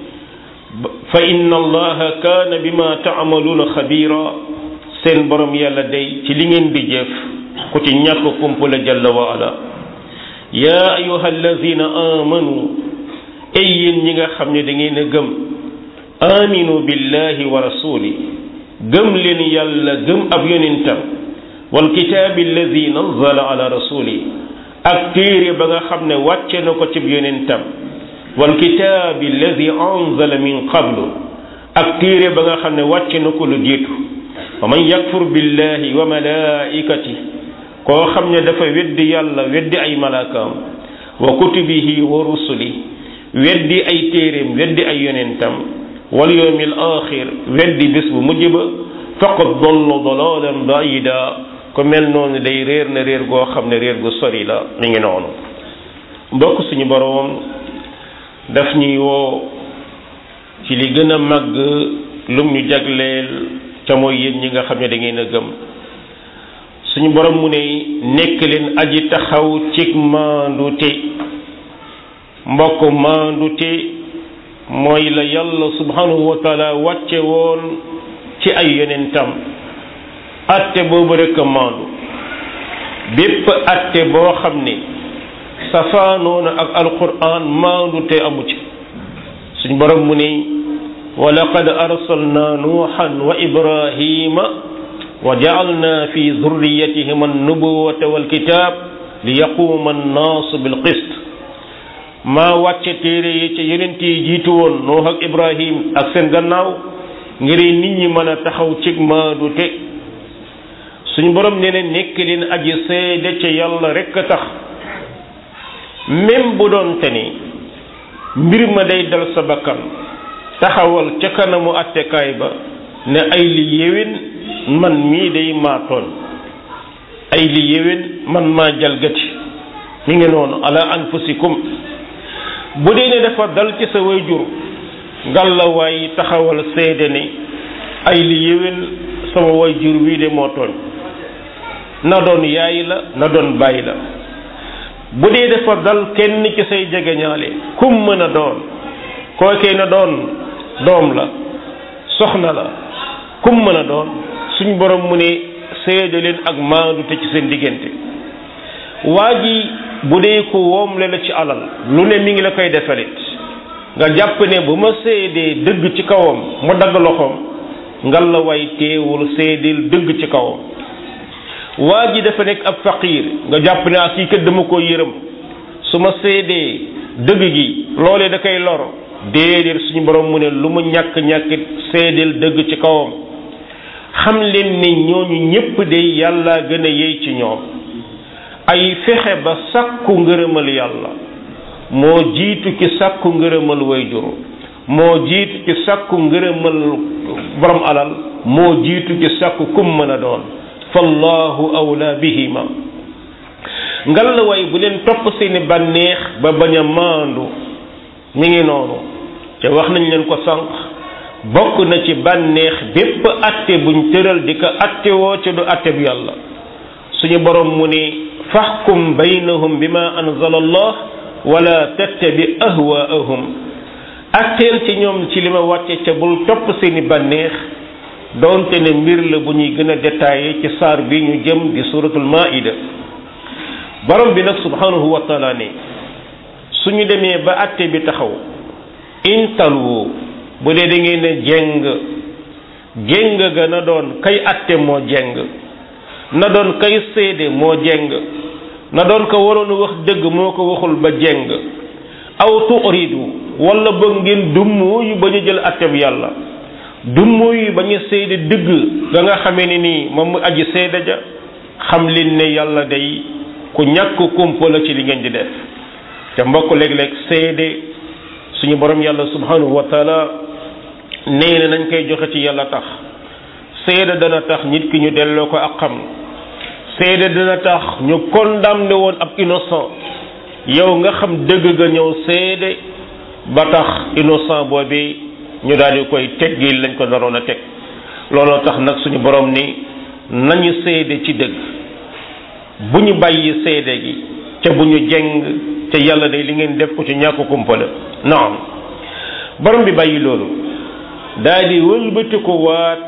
[SPEAKER 1] fa inna allaha kaana bima taamaluuna xabira seen borom yàlla day ci li ngeen di jëf ku ci ñàkk kumpula jalla wa ala yaa ayuha allazina amanu ay yéen ñi nga xam ne da ngeen a gëm aminu billahi wa rasuli gëm leen yàlla gëm ab yonentam wal kitaabi alladi nazala ala rasuli ak téere ba nga xam ne wàcce na ko cib yonentam wal kitaabi alladi anzala min qablu ak téere ba nga xam ne wàcce na ko lu jiitu wa man yakfur billahi wa malaikati koo xam ne dafa weddi yàlla weddi ay malaakaam wa kutubihi wa rusuli weddi ay téeréem weddi ay yonentam wal yawmil axir weddi bés bu mujj ba faqad dalla dalalan baida ko mel noonu day réer na réer goo xam ne réer gu sori la mi ngi noonu mbokk suñu boroom daf ñuy woo ci li gën a màgg lum ñu jagleel ca mooy yéen ñi nga xam ne da ngeen a gëm suñu borom mu ne nekk leen aji taxaw cig maandute mbokk maandute mooy la yàlla subhanahu wa taala wàcce woon ci ay yonentam atte boobu rek a maandu bépp atte boo xam ne safaanoona ak alquran maandute amu ci suñu borom mu ne wa laqad arsalna nuuhan wa ibrahima wa ja'alna fi dhurriyyatihima an-nubuwwata wal kitab li yaquma an-nasu bil qist maa wàcce téere yi ca yonent yi jiitu woon Nuux ak Ibrahim ak seen gannaaw ngir nit ñi mën a taxaw cig maadu te suñu borom nee na nekk leen aji seede ca yàlla rekk a tax même bu doon te ni mbir ma day dal sa bakkan taxawal ca kanamu attekaay ba ne ay li yéwén man mii day maa tooñ ay li yéwén man maa jalgati mi ngi noonu ala anfusikum bu dee ne dafa dal ci sa wayjur ngàllawaay taxawal seede ne ay li yéwén sama wayjur wii de moo tooñ na doon yaay la na doon bàyyi la bu dee dafa dal kenn ci say jegeñaale kum mën a doon kookee na doon doom la soxna la kum mën a doon suñ borom mu ne seede leen ak maandu te ci seen diggante waa ji bu dee ko woomle la ci alal lu ne mi ngi la koy defalit nga jàpp ne bu ma seedee dëgg ci kawam mu dagg loxoom ngal la way teewul seedeel dëgg ci kawam waa ji dafa nekk ab faqiir nga jàpp ne ak kii kat dama ko yërëm su ma seedee dëgg gi loolee da koy lor déedéet suñu borom mu ne lu mu ñàkk ñàkkit seedeel dëgg ci kawam xam leen ne ñooñu ñépp de yàlla gën a yey ci ñoom ay fexe ba sàkku ngërëmal yàlla moo jiitu ci sàkku ngërëmal wayjur moo jiitu ci sàkku ngërëmal borom alal moo jiitu ci sàkku kum mën a doon fallahu awla bihima ngal la way bu leen topp seeni bànneex ba bañ a maandu mi ngi noonu te wax nañ leen ko sànq bokk na ci bànneex bépp atte buñ tëral di ko atte woo ca du atte bu yàlla suñu borom mu ne faxkum baynahum bima anzala allah wala tattabi ahwaahum atteel ci ñoom ci li ma wàcce ca bul topp seeni bànneex doonte ne mbir la bu ñuy gën a détaillé ci saar bi ñu jëm di suratul maida borom bi nag subhanahu wa taala ne suñu demee ba atte bi taxaw intalu bu dee da ngeen ne jeng jeng ga na doon kay atte moo jeng na doon kay séede moo jeng na doon ko waroon wax dëgg moo ko waxul ba jeng aw tuuridu wala ba ngeen dumm yu ba ñu jël atteb yàlla dumm yu ba ñu séede dëgg ga nga xamee ni nii moom mu aji séede ja xam leen ne yàlla day ku ñàkk kumpa la ci li ngeen di def te mbokk léeg-léeg séede suñu borom yàlla subhanahu wa taala nee na nañ koy joxe ci yàlla tax seede dana tax nit ki ñu delloo ko ak xam seede dana tax ñu condamné woon ab innocent yow nga xam dëgg ga ñëw seede ba tax innocent boobi ñu daal di koy teggil lañ ko naroon a teg looloo tax nag suñu borom ni nañu seede ci dëgg bu ñu bàyyi seede gi ca bu ñu jeng te yàlla day li ngeen def ko ci ñàkk kumpa la naam borom bi bàyyi loolu daal di wëlbati ko waat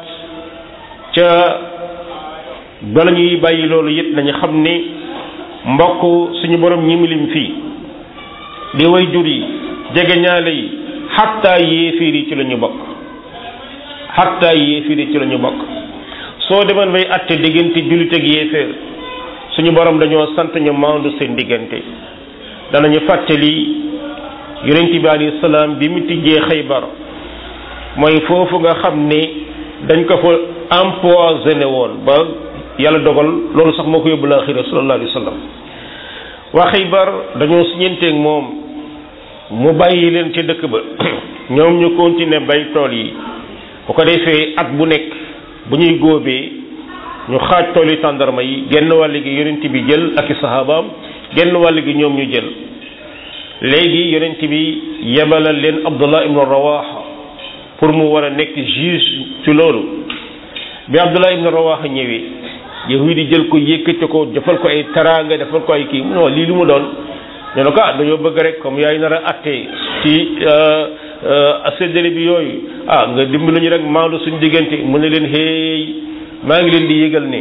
[SPEAKER 1] ca bala ñuy bàyyi loolu it nañu xam ni mbokk suñu borom ñi mu lim fii di way jur yi jege ñaale yi xattaa yéefiir yi ci la ñu bokk xattaa yéefiir yi ci la ñu bokk soo demoon bay atte diggante jullit ak yéeféer suñu borom dañoo sant ñu maandu seen diggante danañu fàttali yonent bi alayhi salaam bi mu tijjee xaybar mooy foofu nga xam ni dañ ko fa empoisonné woon ba yàlla dogal loolu sax moo ko yóbbu laaxira sallallahu alayhi wa sallam waa xaybar dañoo siñenteeg moom mu bàyyi leen ca dëkk ba ñoom ñu continuer bay tool yi bu ko defee at bu nekk bu ñuy góobee ñu xaaj tool yi tàndarma yi genn wàll gi yonent bi jël ak i sahabaam genn wàll gi ñoom ñu jël léegi yonent bi yebalal leen abdullah ibnu rawaha pour mu war a nekk juge ci loolu bi abdullah ibnu rawaha ñëwee yahudi di jël ko yëkkati ko defal ko ay taraanga defal ko ay kii non lii lu mu doon ñu ne ko ah dañoo bëgg rek comme yaay nar a atte ci séddale bi yooyu ah nga dimbali ñu rek maandu suñu diggante mu ne leen xéey maa ngi leen di yëgal ne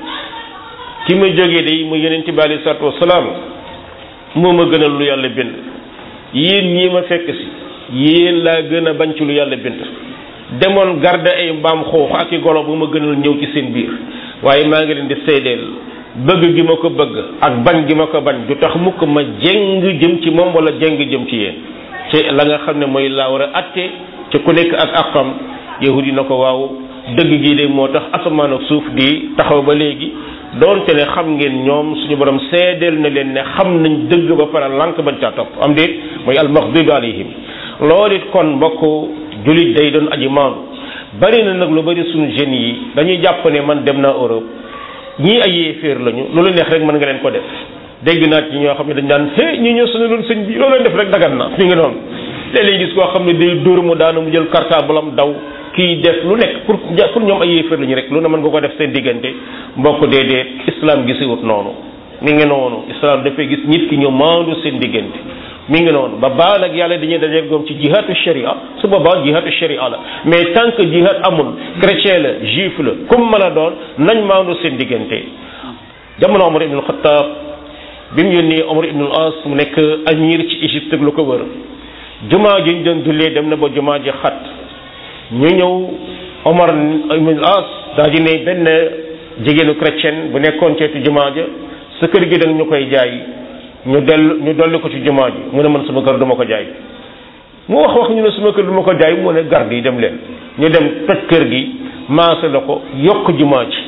[SPEAKER 1] ki ma jógee day mu yonent bi alayhi salaatu wasalaam moo ma gënal lu yàlla bind yéen ñii ma fekk si yéen laa gën a bañ ci lu yàlla bind demoon garde ay mbaam xoox ak i golo bu ma gënal ñëw ci seen biir waaye maa ngi leen di seedeel bëgg gi ma ko bëgg ak bañ gi ma ko bañ du tax mukk ma jeng jëm ci moom wala jeng jëm ci yéen ci la nga xam ne mooy laa war a atte ci ku nekk ak àqam yahudi na ko waaw dëgg gi de moo tax asamaan ak suuf di taxaw ba léegi doonte ne xam ngeen ñoom suñu borom seedeel na leen ne xam nañ dëgg ba pare lànk bañ caa topp am déet mooy almaxdubi alayhim loolu it kon mbokk julit day doon aji maandu bari na nag lu bari suñu jeunes yi dañuy jàpp ne man dem naa Europe ñii ay yéeféer lañu loolu neex rek mën nga leen ko def dégg naa ci ñoo xam ne dañ daan hé ñi ñoo suñu doon sëñ bi loolu leen def rek dagan na mi ngi noonu léeg-léeg gis koo xam ne day dóor mu daanu mu jël cartable am daw kii def lu nekk pour pour ñoom ay yéeféer lañu rek lu ne mën nga ko def seen diggante mbokk déedéet islam gisiwut noonu mi ngi noonu islam dafay gis nit ki ñu maandu seen diggante mi ngi noonu ba baa nag yàlla dañuy dajeeg doom ci jihaatu sharia su boobaa jihaatu sharia la mais tant que jihaat amul chrétien la juif la comme mën a doon nañ maandu seen diggante jamono Omar ibn Khattab bi mu yónnee Omar ibn al-As mu nekk amir ci Égypte ak lu ko wër jumaa ji ñu doon jullee dem na ba jumaa ji xat ñu ñëw Omar ibn al-As daa di ne benn jigéenu chrétien bu nekkoon ceetu jumaa ja sa kër gi dañ ñu koy jaay ñu dell ñu dolli ko ci jumaa ji mu ne man sama kër duma ko jaay mu wax wax ñu ne sama kër duma ko jaay mu ne garde yi dem leen ñu dem toj kër gi maase la ko yokk jumaa ji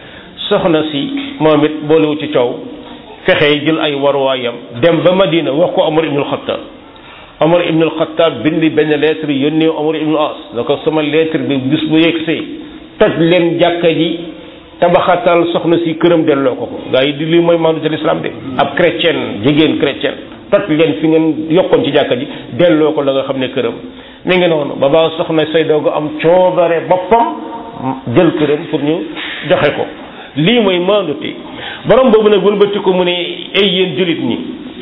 [SPEAKER 1] soxna si moom it boolewu ci coow fexe jël ay waruwaayam dem ba Madina wax ko Omar ibnul Xattaab Omar ibnul Xattaab bindi benn lettre yónnee Omar ibnul As da ko sama lettre bi bis bu yegsee toj leen jàkka ji tabaxatal soxna si këram delloo ko ko gaa yi di lii mooy maandu ci l'islam de ab chrétien jigéen chrétien toj leen fi ngeen yokkoon ci jàkka ji delloo ko la nga xam ne këram mi ngi noonu ba ba soxna say doogu am coobare boppam jël këram pour ñu joxe ko lii mooy maandute borom boobu nag wëlbati ko mu ne ay yéen jullit ñi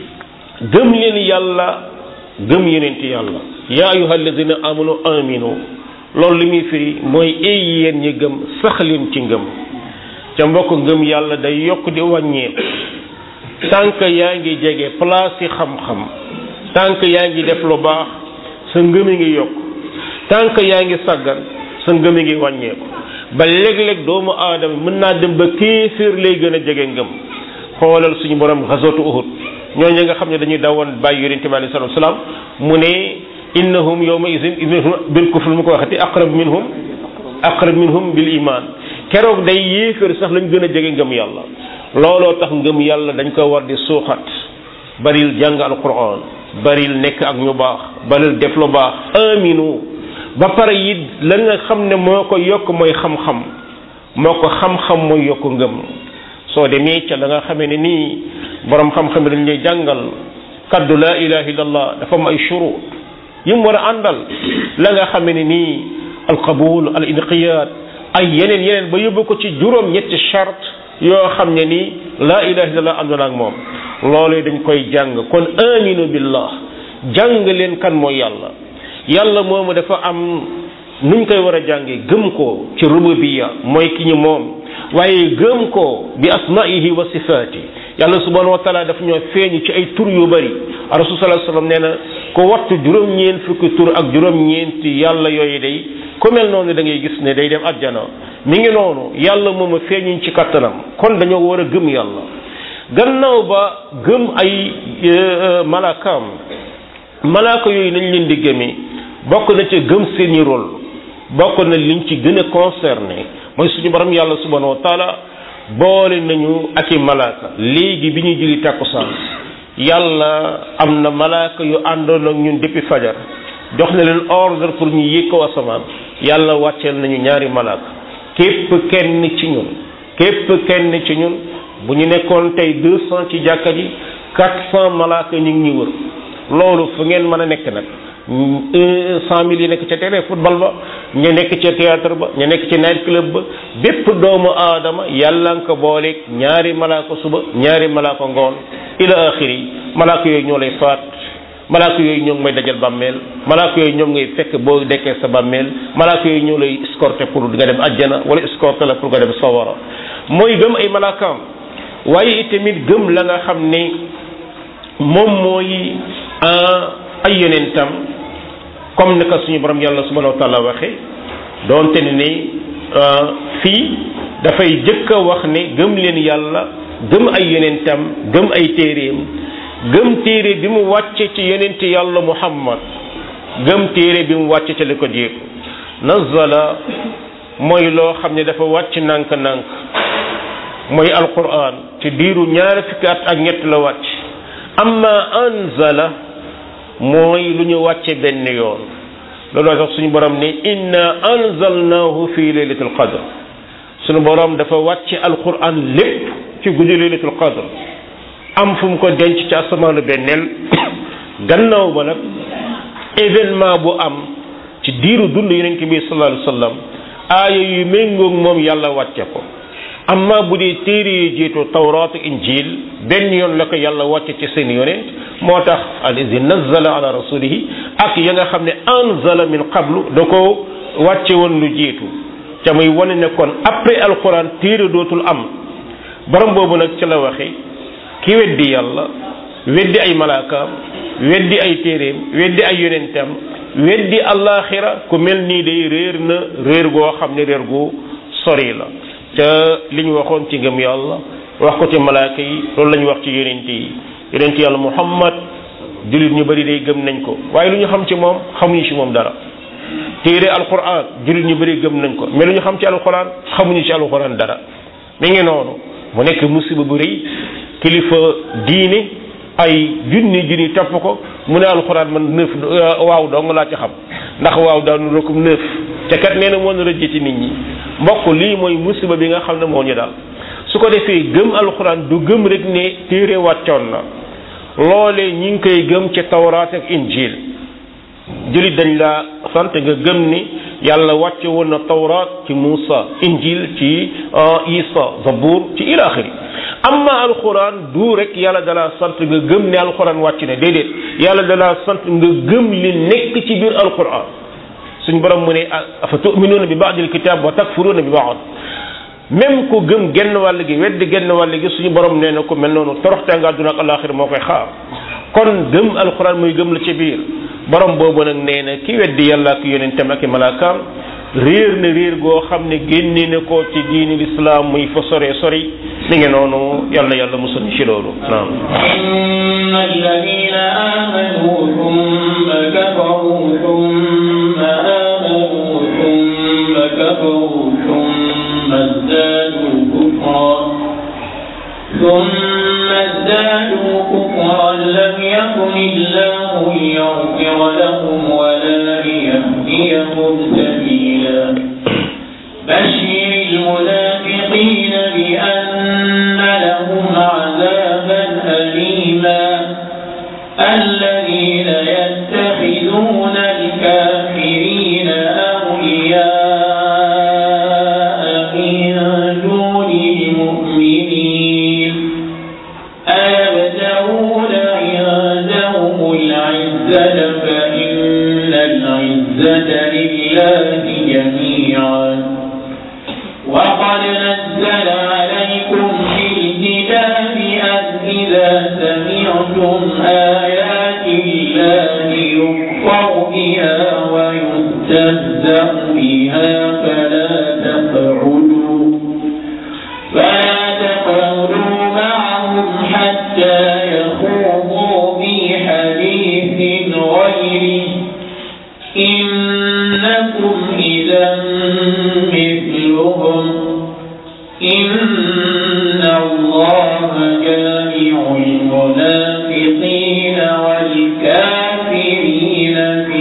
[SPEAKER 1] gëm leen yàlla gëm yeneenti yàlla yaa ayuha alladina amanu aminu loolu li muy firi mooy ay yéen ñi gëm sax leen ci ngëm ca mbokk ngëm yàlla day yokk di wàññeeku tànk yaa ngi jege place yi xam-xam tànk yaa ngi def lu baax sa ngëm ngi yokk tànk yaa ngi saggan sa ngëm ngi wàññeeku ba léeg-léeg doomu aadama mën naa dem ba kéeféer lay gën a jege ngëm xoolal suñu borom xasootu uhud ñooñu nga xam ne dañuy dawoon bàyyi yonente bi alayhi salatu wasalaam mu ne innahum yawma izin bil kufr mu ko waxati aqrab minhum aqrab minhum bil iman keroog day yéeféer sax lañ gën a jege ngëm yàlla looloo tax ngëm yàlla dañ ko war di suuxat baril jàng alquran baril nekk ak ñu baax baril def lu baax aminu ba pare it la nga xam ne moo ko yokk mooy xam-xam moo ko xam-xam mooy yokk ngëm soo demee ca la nga xamee ne nii borom xam-xam dañ lay jàngal kaddu laa ilaha illallah dafa am ay shurut yi mu war a àndal la nga xamee ne nii alqabul al inqiyad ay yeneen yeneen ba yóbbu ko ci juróom ñetti charte yoo xam ne nii laa ilaha illallah àndoon ak moom loolu dañ koy jàng kon aminu billah jàng leen kan mooy yàlla yàlla moomu dafa am nuñ koy war a jàngee gëm ko ci rububiya mooy ki ñu moom waaye gëm ko bi asmaihi wa sifaati yàlla subhanahu wa taala daf ñoo feeñu ci ay tur yu bari rasul sallallahu alayhi wasallam nee na ko wattu juróom-ñeent fukki tur ak juróom-ñeenti yàlla yooyu day ku mel noonu da ngay gis ne day dem àjjana mi ngi noonu yàlla moomu feeñuñ ci kattanam kon dañoo war a gëm yàlla gannaaw ba gëm ay malaakaam malaaka yooyu nañ leen di gëmee bokk na ca gëm seeni rôle bokk na liñ ci gën a concerné mooy suñu borom yàlla subhanahu wa taala boole nañu ak i malaaka léegi bi ñuy julli takkusaan yàlla am na malaaka yu àndoon ak ñun depuis fajar jox na leen ordre pour ñu yéeg ko asamaan yàlla wàcceel nañu ñaari malaaka képp kenn ci ñun képp kenn ci ñun bu ñu nekkoon tey deux cent ci jàkka ji quatre cent malaaka ñu ngi ñu wër loolu fu ngeen mën a nekk nag cent mille yi nekk ca terrain football ba ñu nekk ca théâtre ba ñu nekk ci night club ba bépp doomu aadama yàlla nga ko booleeg ñaari malaaka suba ñaari malaaka ngoon ila axiri malaaka yooyu ñoo lay faat malaaka yooyu ñoo ngi may dajal bàmmeel malaaka yooyu ñoom ngay fekk boo dekkee sa bàmmeel malaaka yooyu ñoo lay escorté pour nga dem ajjana wala escorté la pour nga dem sawara mooy gëm ay malaakaam waaye itamit gëm la nga xam ne moom mooy ay yonentam comme ni ko suñu borom yàlla subhanahu wa taala waxe doonte ne ni fii dafay jëkk a wax ne gëm leen yàlla gëm ay yonentam gëm ay téeréem gëm téere bi mu wàcce ci yonent yàlla muhammad gëm téere bi mu wàcce ci li ko jiitu nazala mooy loo xam ne dafa wàcc nànk-nànk mooy alquran ci diiru ñaari fukki at ak ñett la wàcc amma anzala mooy lu ñu wàcce benn yoon looloo tax suñu borom ne inna anzalnahu fi laylatul qadr suñu borom dafa wàcce alquran lépp ci guddi laylatul qadr am fu mu ko denc ci asamaanu benneel gannaaw ba nag événement bu am ci diiru dund yonent bi sallallahu alayhi wa sallam aaya yu méngoog moom yàlla wàcce ko amma bu dee téere yi jiitu tawraat injil benn yoon la ko yàlla wàcce ci seen yonent moo tax allazi nazzala ala rasulihi ak ya nga xam ne anzala min qablu da ko wàcce woon lu jiitu ca muy wane ne kon après alquran téere dootul am borom boobu nag ci la waxe ki weddi yàlla weddi ay malaakaam weddi ay téeréem weddi ay yonentam weddi allaxira ku mel nii day réer na réer goo xam ne réer gu sori la ca li ñu waxoon ci ngëm yàlla wax ko ci malaaka yi loolu la ñu wax ci yonent yi yonent yàlla muhammad jullit ñu bëri day gëm nañ ko waaye lu ñu xam ci moom xamuñu ci moom dara téere alquran jullit ñu bëri gëm nañ ko mais lu ñu xam ci alquran xamuñu ci alquran dara mi ngi noonu mu nekk musiba bu rëy kilifa diine ay junni junni topp ko mu ne alxuraan man neuf waaw dong laa ci xam ndax waaw daanu rëkkum neuf ca kat nee na moo nar a jëti nit ñi mbokk lii mooy musiba bi nga xam ne moo ñu daal su ko defee gëm alxuraan du gëm rek ne téere wàccoon na loolee ñi ngi koy gëm ci tawraat ak injil jullit dañ la sant nga gëm ni yàlla wàcce woon na tawraat ci Muusa injil ci Isa Zabuur ci ilaaxiri amma alxuraan du rek yàlla dalaa sant nga gëm ne alxuraan wàcc na déedéet yàlla dalaa sant nga gëm li nekk ci biir alxuraan suñ borom mu ne afa tuminuuna bi baadil kitaab wa takfuruuna bi baad même ku gëm genn wàll gi weddi genn wàll gi suñu borom nee na ko mel noonu toroxte nga àdduna ak alaaxira moo koy xaar kon gëm alxuraan muy gëm la ci biir borom boobu nag nee na ki weddi yàlla ak yonentam ak i malaakaam réer na réer goo xam ne génne na ko ci diini lislaam muy fa sore sori mi ngi noonu yàlla na yàlla musul ci loolu naam
[SPEAKER 2] إن الذين آمنوا ثم كفروا ثم آمنوا ثم كفروا ثم ازدادوا كفرا ثم ازدادوا كفرا لم يكن الله ليغفر لهم ولا ليهديهم سبيلا بشر المنافقين بأن لهم عذابا أليما الذين يتخذون الكافرين أولياء من دون المؤمنين أيبتغون عندهم العزة فإن العزة لله جميعا وقد نزل عليكم في الكتاب أن إذا سمعتم آيات الله يكفر بها ويستهزأ بها فلا تقعدوا فلا تقعدوا معهم حتى يخوضوا في حديث غيره إنكم إذا مثلهم إن الله جامع المنافقين والكافرين في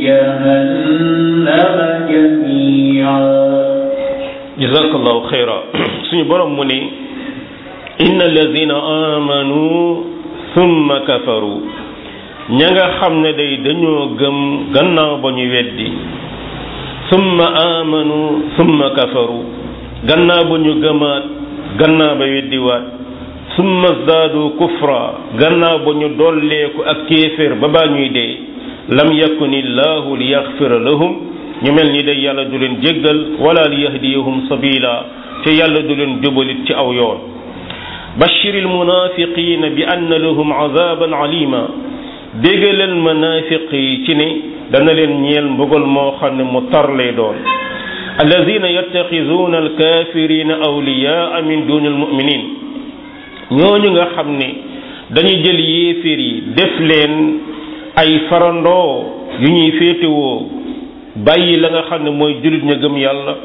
[SPEAKER 2] جهنم جميعا
[SPEAKER 1] jazakallahu xayra suñu borom mu ne inna alladina amanu thumma kafaru ña nga xam ne day dañoo gëm gannaaw ba ñu weddi thumma amanu thumma kafaru gannaaw ba ñu gëmaat gannaaw ba weddiwaat thumma zaadu kufra gannaaw ba ñu dolleeku ak kéeféer ba baa ñuy dee lam yakuni llahu li yaxfira lahum ñu mel ni day yàlla du leen jéggal wala li yahdiyahum sabila te yàlla du leen jubalit ci aw yoon bashir almunafiqina bi anna lahum azaban alima bégalal munafiq yi ci ne dana leen ñeel mbugal moo xam ne mu tar lay doon alladina yattaxisuuna alkafirina awliyaa min duni almuminin ñooñu nga xam ne dañu jël yéeféer yi def leen ay farandoo yu ñuy féetewoo bàyyi la nga xam ne mooy jullit ña gëm yàlla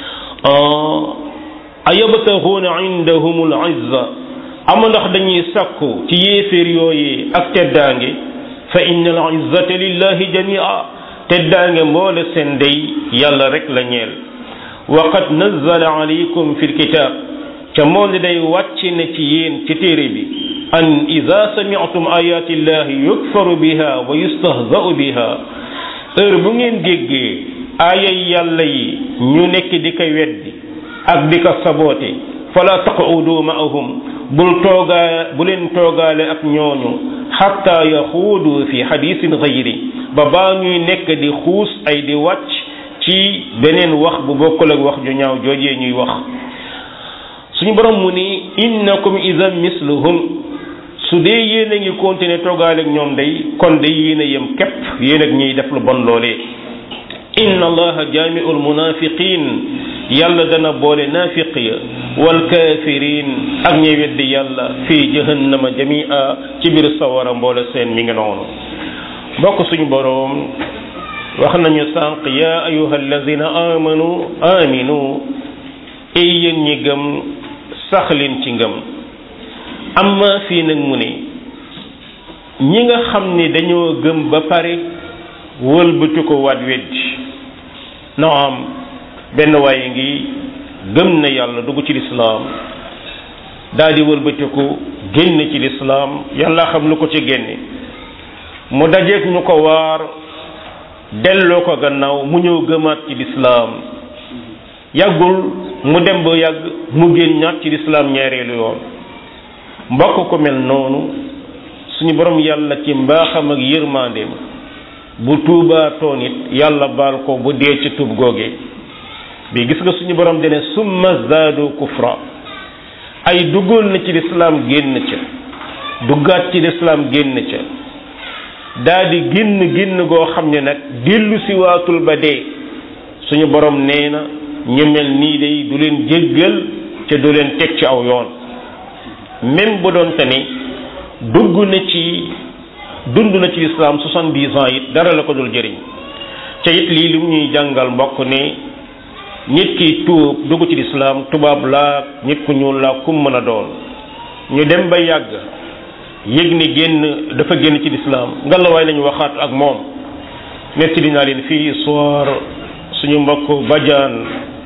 [SPEAKER 1] ayabtaxuuna indahum al izza ama ndax dañuy sàkku ci yéeféer yooyu ak teddaange fa inna al izzata lillahi jamia teddaange mboole seen day yàlla rek la ñeel wa qad nazzala alaykum fi lkitab ca moom li day wàcc ne ci yéen ci téere bi an ida sami'tum ayati llahi yukfaru biha wa yustahza'u biha heure bu ngeen déggee aayay yàlla yi ñu nekk di ko weddi ak di ko saboote fala taqudu ma'ahum bul toogaa bu leen toogaale ak ñooñu xatta yaxuudu fi xadisin gayri ba baa ñuy nekk di xuus ay di wàcc ci beneen wax bu bokkul ak wax ju ñaaw joojee ñuy wax suñu borom mu ni innakum idan misluhum su dee yéen a ngi continuer toogaale ak ñoom day kon day yéen a yem képp yéen ak ñiy def lu bon loolee inna allaha jaamiu almunafiqin yàlla dana boole naafiq ya walkafirin ak ñey weddi yàlla fii jahannama jamia ci biir sawara mboole seen mi ngi noonu mbokk suñu boroom wax nañu sànq ya ayuha alladina amanu aminu ay yéen ñi gëm saxlin ci ngëm amma fii nag mu ne ñi nga xam ni dañoo gëm ba pare wëlbatu ko waat weddi naam benn waaye ngi gëm na yàlla dugg ci lislaam daal di wëlbatiku génn ci lislaam yàlla xam lu ko ci génne mu dajeeg ñu ko waar delloo ko gannaaw mu ñëw gëmaat ci lislaam yàggul mu dem ba yàgg mu génnaat ci lislaam ñaareelu yoon mbokk ko mel noonu suñu borom yàlla ci mbaaxam ak yërmandeem bu tuubaatoon it yàlla baal ko bu dee ci tuub googe bi gis nga suñu borom dene summa zaadu kufra ay duggoon na ci lislaam génn ca duggaat ci lislaam génn ca daa di génn génn goo xam ne nag dellu si waatul ba dee suñu borom nee na ñu mel nii day du leen jéggal ca du leen teg ci aw yoon même bu doon te ni dugg na ci dund na ci lislaam soixante-dix ans it dara la ko dul jëriñ ca it lii li mu ñuy jàngal mbokk ne nit ki tuub dugg ci lislaam tubaab laa nit ku ñuul laa kum mën a doon ñu dem ba yàgg yëg ni génn dafa génn ci lislaam ngalawaay lañu waxaat ak moom nettali naa leen fii histoire suñu mbokk bajaan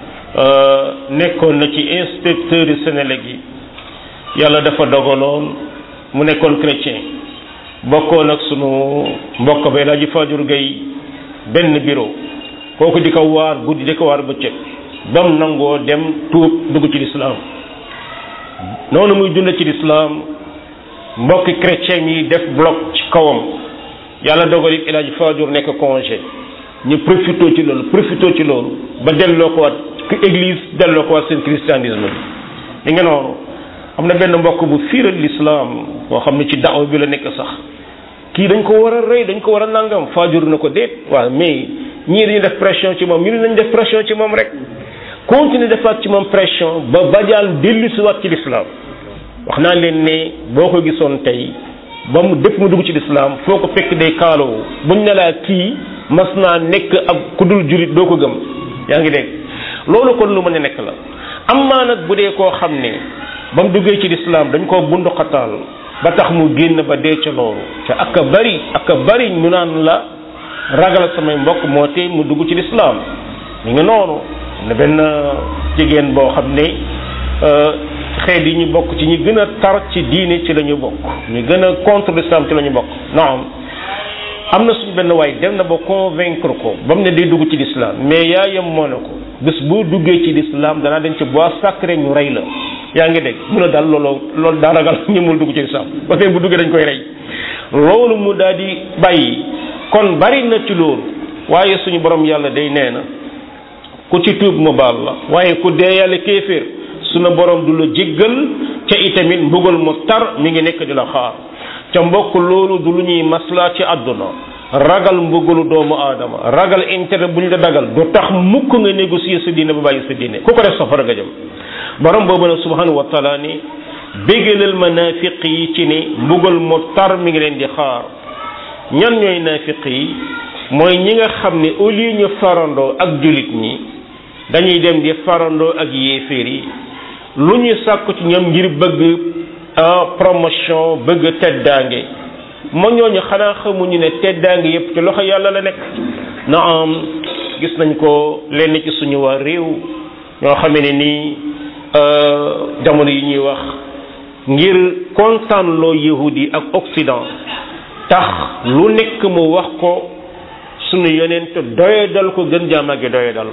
[SPEAKER 1] nekkoon na ci inspecteur yu Sénélec yi yàlla dafa dogaloon mu nekkoon chrétien bokkoon ak sunu mbokk ba laa ji Fajur Gay benn bureau kooku di ko waar guddi di ko waar bëccëg ba mu nangoo dem tuub dugg ci lislaam noonu muy dund ci lislaam mbokki chrétien yi def bloc ci kawam yàlla dogal it El Hadj Fajur nekk congé ñu profité ci loolu profité ci loolu ba delloo ko waat église delloo ko waat seen christianisme li nga noonu am na benn mbokk bu fiiral lislaam boo xam ne ci daaw bi la nekk sax kii dañ ko war a rey dañ ko war a nangam Fajur na ko déet waaw mais ñii dañuy def pression ci moom ñu nañ def pression ci moom rek continuer defaat ci moom pression ba bajaan dellu si waat ci lislaam wax naa leen ne boo ko gisoon tey ba mu dëpp mu dugg ci lislaam foo ko fekk day kaaloo buñ ne laa kii mas naa nekk ak ku dul jurit doo ko gëm yaa ngi dégg loolu kon lu mën a nekk la am maa nag bu dee koo xam ne ba mu duggee ci lislaam dañ koo bundu xataal ba tax mu génn ba dee ca loolu te ak a bari ak a bari ñu naan la ragal samay mbokk moo tee mu dugg ci lislaam mi ngi noonu ne benn jigéen boo xam ne xeet yi ñu bokk ci ñi gën a tar ci diine ci la ñu bokk ñu gën a contre l'islam ci la ñu bokk naam am na suñu benn waay dem na ba convaincre ko ba mu ne day dugg ci l'islam mais yaayam moo ne ko bés boo duggee ci l'islam danaa dem ci bois sacré ñu rey la yaa ngi dégg mu ne daal loolu loolu daa ragal ñemul dugg ci l'islam ba tey bu duggee dañ koy rey loolu mu daal di bàyyi kon bari na ci loolu waaye suñu borom yàlla day nee na ku ci tuub mu baal la waaye ku dee yàlla kéeféer sunu borom du la jéggal ca itamit mbugal mu tar mi ngi nekk di la xaar ca mbokk loolu du lu ñuy maslaa ci àdduna ragal mbugalu doomu aadama ragal intérêt bu ñu la dagal du tax mukk nga négocier sa diine ba bàyyi sa diine ku ko def safara nga jëm borom boobu nag subhanahu wa taala ni bégalal ma naafiq yi ci ne mbugal mu tar mi ngi leen di xaar ñan ñooy naafiq yi mooy ñi nga xam ne au lieu ñu farandoo ak jullit ñi dañuy dem di farandoo ak yéeféer yi lu ñu sàkku ci ñoom ngir bëgg promotion bëgg teddaange ma ñooñu xanaa xamuñu ne teddaange yépp ci loxo yàlla la nekk na am gis nañ ko lenn ci suñu waa réew ñoo xamee ne nii jamono yi ñuy wax ngir kontaan loo yahudi ak occident tax lu nekk mu wax ko sunu yonent doyadal ko gën jaamage doyadal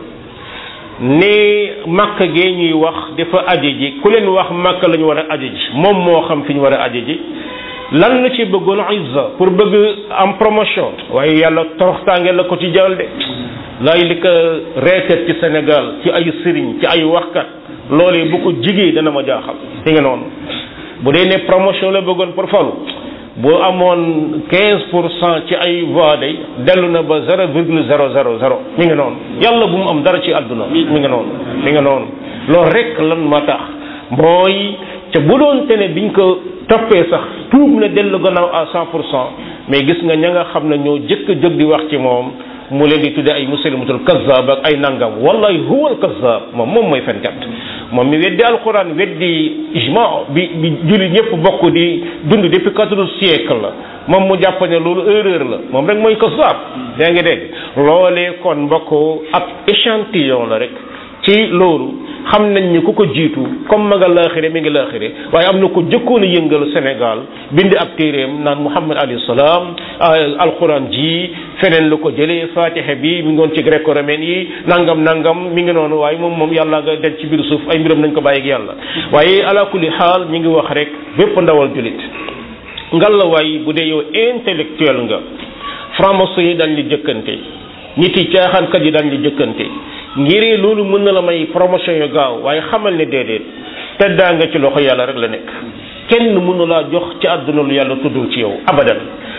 [SPEAKER 1] ne makka gee ñuy wax dafa aji ji ku leen wax makka la ñu war a aji ji moom moo xam fi ñu war a aji ji lan la ci bëggoon izza pour bëgg am promotion waaye yàlla toroxtaange la ko ci jaral de laay li ko reetet ci Sénégal ci ay sëriñ ci ay waxkat loolee bu ko jigee dana ma jaaxal fi nga noonu bu dee ne promotion la bëggoon pour falu boo amoon quinze pour cent ci ay voix day dellu na ba zéro virgule zéro zéro zéro mi ngi noonu yàlla bu mu am dara ci àdduna mi ngi noonu mi ngi noonu loolu rek lan ma tax mooy ca bu doon te ne biñ ko toppee sax tuub na dellu gannaaw à cent pour cent mais gis nga ña nga xam ne ñoo jëkk a jóg di wax ci moom mu leen di tudde ay muslimatul kazzab ak ay nangam wallahi huwal kazzab moom moom mooy fenkat moom mi weddi alquran weddi ijma bi bi jullit ñëpp bokk di dund depuis quatorze siècle la moom mu jàpp ne loolu erreur la moom rek mooy kazzab yaa ngi dégg loolee kon mbokk ab échantillon la rek ci loolu xam nañ ni ku ko jiitu comme ma nga laaxire mi ngi laaxire waaye am na ko jëkkoon a yëngal Sénégal bind ab téeréem naan Muhammad alayhi salaam alquran ji feneen la ko jëlee fatiha bi mi ngi woon ci gréco romaine yi nangam nangam mi ngi noonu waaye moom moom yàlla nga denc ci biir suuf ay mbiram nañ ko bàyyi ak yàlla waaye ala kulli xaal ñi ngi wax rek bépp ndawal julit ngalla waay bu dee yow intellectuel nga franc-maçon yi dañ li jëkkante nit yi caaxaankat yi dañ li jëkkante ngiree loolu mën na la may promotion yu gaaw waaye xamal ne déedéet teddaa nga ci loxo yàlla rek la nekk kenn mënu laa jox ci àdduna lu yàlla tuddul ci yow abadan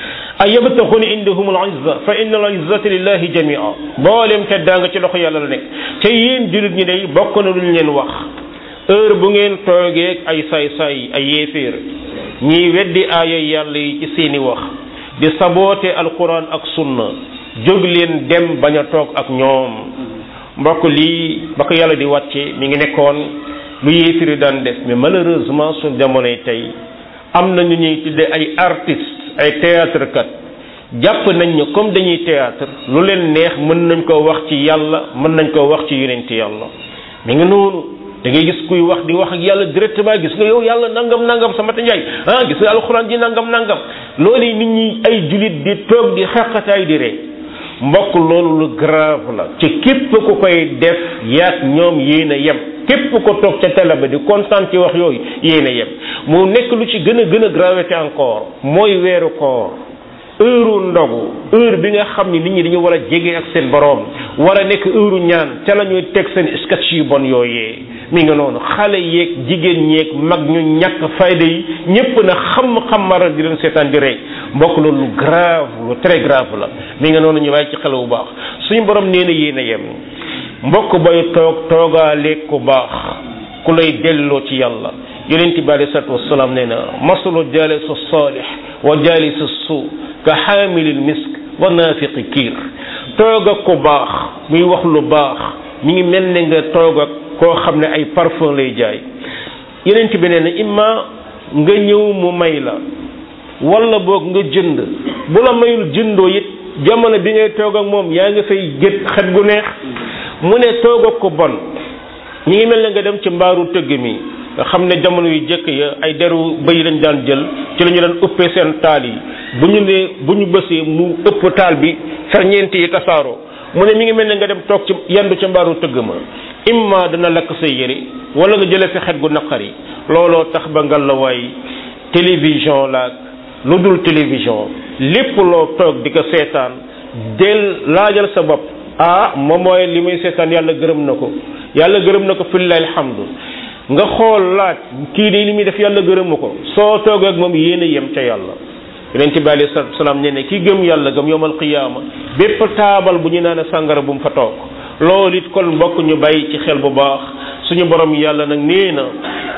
[SPEAKER 1] ay yabtaxuna indahum al izza fa inna al izzata lillahi jamia boolem teddaa nga ci loxo yàlla la nekk te yéen jullit ñi day bokk na lu ñu leen wax heure bu ngeen toogeeg ay saay-saay ay yéeféer ñiy weddi aaya yàlla yi ci seeni wax di saboote alquran ak sunna jóg leen dem bañ a toog ak ñoom mbokk lii ba ko yàlla di wàcce mi ngi nekkoon lu yéefiri daan def mais malheureusement suñ jamonoy tey am na ñu ñuy tudde ay artistes ay théâtre kat jàpp nañ ne comme dañuy théâtre lu leen neex mën nañ ko wax ci yàlla mën nañ ko wax ci yonent yàlla mi ngi noonu da ngay gis kuy wax di wax ak yàlla directement gis nga yow yàlla nangam nangam sama ta njaay ah gis nga alxuraan ji nangam nangam loolu nit ñi ay julit di toog di xaqataay di ree mbokk loolu lu grave la ci képp ku koy def yaat ñoom yéen a yem képp ko toog ca télé ba di kontaan ci wax yooyu yéen a yem mu nekk lu ci gën a gën a gravité encore mooy weeru koor heure ndogu heure bi nga xam ni nit ñi dañu war a jege ak seen borom war a nekk heure ñaan ca la ñuy teg seen sketch yu bon yooyee mi nga noonu xale yeeg jigéen ñeeg mag ñu ñàkk fayda yi ñëpp na xam-xam mara di leen seetaan di rey mbokk loolu lu grave lu très grave la mi nga noonu ñu bàyyi ci xel bu baax suñu borom nee na yéen a yem mbokk bay toog toogaaleeg ku baax ku lay delloo ci yàlla yonent bi alei salatu wasalaam nee na masalu jalis salih wa jalis suu ka xaamilil misk wa naafiqi kiir toog ak ku baax muy wax lu baax mi ngi mel ne nga toog ak koo xam ne ay parfum lay jaay yonent bi nee na imma nga ñëw mu may la wala boog nga jënd bu la mayul jëndoo it jamono bi ngay toog ak moom yaa nga fay gét xet gu neex mu ne toog ak ko bon ñi ngi mel ne nga dem ci mbaaru tëgg mi nga xam ne jamono yu jëkk ya ay deru bëy lañ daan jël ci la ñu daan ëppee seen taal yi bu ñu ne bu ñu bësee mu ëpp taal bi ferñeent yi tasaaroo mu ne mi ngi mel ne nga dem toog ci yendu ca mbaaru tëgg ma imma dana lakk say yére wala nga jële fi xet gu naqari looloo tax ba ngal la waay télévision la lu dul télévision lépp loo toog di ko seetaan del laajal sa bopp ah moom mooy li muy seetaan yàlla gërëm na ko yàlla gërëm na ko fillahi alhamdu nga xool laaj kii de li muy def yàlla gërëmu ko soo toog ak moom yéen a yem ca yàlla yonent bi alayhi salaatu salaam ne ne ki gëm yàlla gëm yowmal qiyaama bépp taabal bu ñu naan sàngara bu mu fa toog loolu it kon mbokk ñu bàyyi ci xel bu baax suñu borom yàlla nag nee na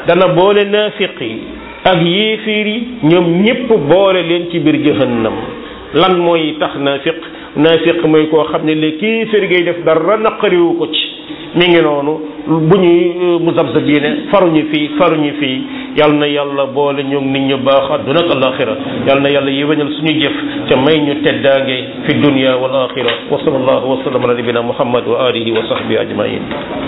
[SPEAKER 1] dana boole naafiq yi ak yéeféer yi ñoom ñépp boole leen ci biir jahannam lan mooy tax naafiq naafiq mooy koo xam ne le kéeféer ngay def dara naqariwu ko ci mi ngi noonu bu ñuy muzabzabiine faruñu fii faruñu fii yal na yàlla boole ñoom nit ñu baax adduna ak alaxira yal na yàlla yéwénal suñu jëf ca may ñu teddaange fi dunya wal axira wa sallallahu wa sallam ala nabina muhammad wa alihi wa sahbihi ajmain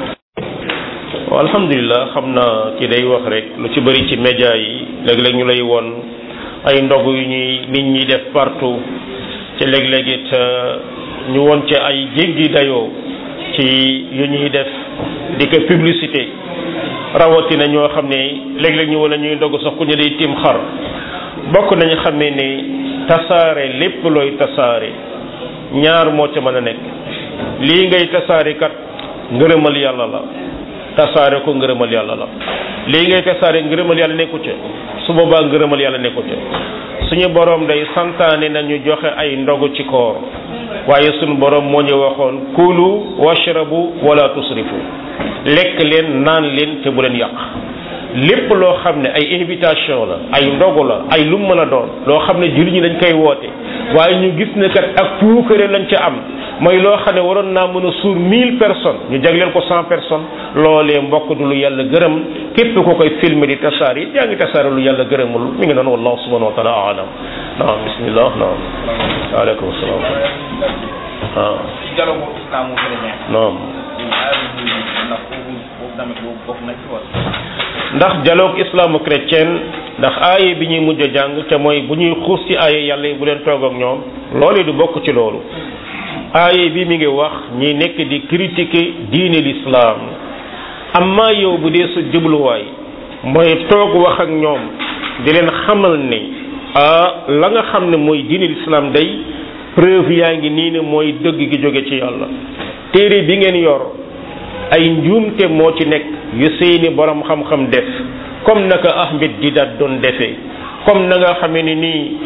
[SPEAKER 1] waaw alhamdulilah xam naa ki day wax rek lu ci bëri ci média yi léeg-léeg ñu lay won ay ndog yu ñuy nit ñi def partout ci léeg-léeg it ñu won ci ay jéggi dayoo ci yu ñuy def di ko publicité rawatina ñoo xam ne léeg-léeg ñu wala ñuy ndog sax ku ñu day tiim xar bokk nañu xamee ne tasaare lépp looy tasaare ñaar moo ca mën a nekk lii ngay tasaare kat ngërëmal yàlla la tasaare ko ngërëmal yàlla la lii ngay tasaare ngërëmal yàlla nekku ca su boobaa ngërëmal yàlla nekku ca suñu borom day santaane nañu joxe ay ndogu ci koor waaye suñu borom moo ñu waxoon kulu washrabu wala tusrifu lekk leen naan leen te bu leen yàq lépp loo xam ne ay invitation la ay ndogu la ay lu mën a doon loo xam ne jullit ñi dañ koy woote waaye ñu gis ne kat ak puukare lañ ca am mooy loo xam ne waroon naa mën a suur mille personnes ñu jagleel ko cent personnes loolee mbokk du lu yàlla gërëm képp ko koy filmer di tasaar yi yaa ngi tasaare lu yàlla gërëmul mi ngi noonu wallahu subhanahu wa taala alam naam bismillah naam waaleykum salaam waaw
[SPEAKER 3] dialogue islamo chrétien
[SPEAKER 1] naam
[SPEAKER 3] ndax foofu foofu tamit boobu bokk na ci wala
[SPEAKER 1] ndax dialogue islamo-chrétien ndax aaye bi ñuy mujj a jàng te mooy bu ñuy xuus ci aaye yàlla yi bu leen toog ak ñoom loolu du bokk ci loolu aaye bi mi ngi wax ñi nekk di critiquer diine l'islam amma yow bu dee sa jubluwaay mooy toog wax ak ñoom di leen xamal ne ah la nga xam ne mooy diine l'islam day preuve yaa ngi nii ne mooy dëgg gi jóge ci yàlla téere bi ngeen yor ay njuumte moo ci nekk yu seeni borom xam-xam def comme naka Ahmed Didat doon defee comme na nga xamee ni nii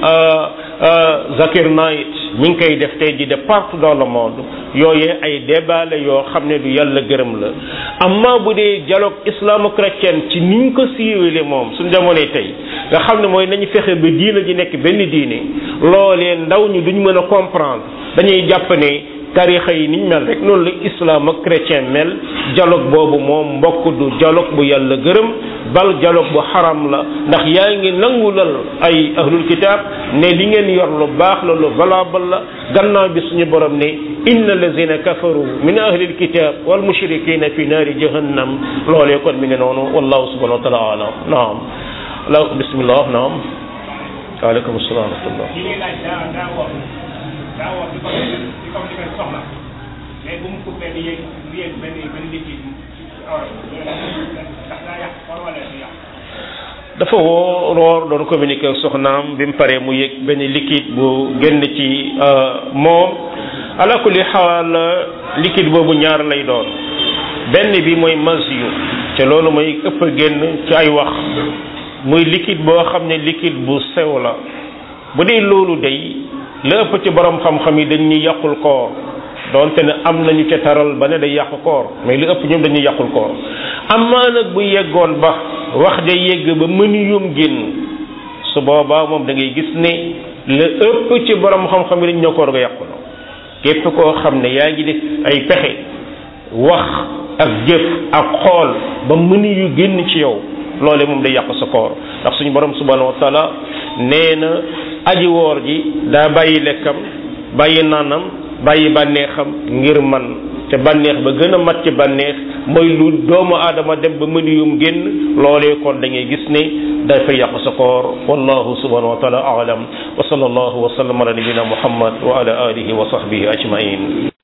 [SPEAKER 1] Zakir Naik mi ngi koy def tey ji de partout dans le monde yooyee ay débat la yoo xam ne du yàlla gërëm la amma bu dee dialogue islamo-chrétien ci niñ ko siiwale moom suñ jamonoy tey nga xam ne mooy nañu fexe ba diina ji nekk benn diine loolee ndaw ñi duñ mën a comprendre dañuy jàpp ne tarixa yi niñ mel rek noonu la islam ak chrétien mel dialogue boobu moom mbokk du dialogue bu yàlla gërëm bal dialogue bu xaram la ndax yaa ngi nangulal ay ahlul kitab ne li ngeen yor lu baax la lu valable la gannaaw bi suñu borom ne inna allazina kafaru min ahlil kitab wal mushrikina fi naari jahannam loolee kon mi ngi noonu wallahu subhanahu wa taala alam naam la bismillah naam waaleykum salaam wa rahmatullah
[SPEAKER 4] li ngay laaj daa daa woor daa woor di ko di ko defee soxla mais bu mu coupé di yëg di yëg benn benn liquide ci awra ndax daa yàq war wala du yàq
[SPEAKER 1] dafa woo roor doon communiquer ak soxnaam bi mu paree mu yëg benn liquide bu génn ci moom ala kulli xaal liquide boobu ñaar lay doon benn bi mooy masiyu te loolu mooy ëpp a génn ci ay wax muy liquide boo xam ne liquide bu sew la bu dee loolu day la ëpp ci borom xam-xam yi dañ ñuy yàqul koor donte ne am nañu ca taral ba ne day yàqu koor mais li ëpp ñoom dañuy yàqul koor amaa nag bu yeggoon ba wax ja yegg ba mënu yum génn su boobaa moom da ngay gis ne la ëpp ci borom xam-xam yi dañ ñoo koor ga yàqu na képp koo xam ne yaa ngi def ay pexe wax ak jëf ak xool ba mënu yu génn ci yow loole moom day yàq sa koor ndax suñu borom subhanahu wa taala nee na aji woor ji daa bàyyi lekkam bàyyi naanam bàyyi bànneexam ngir man te bànneex ba gën a mat ci bànneex mooy lu doomu aadama dem ba mënu yum génn loolee kon da ngay gis ne dafay yàq sa koor wallahu subhanahu wa taala aalam wa sallallahu wa sallam ala nabina muhammad wa ala alihi wa sahbihi ajmain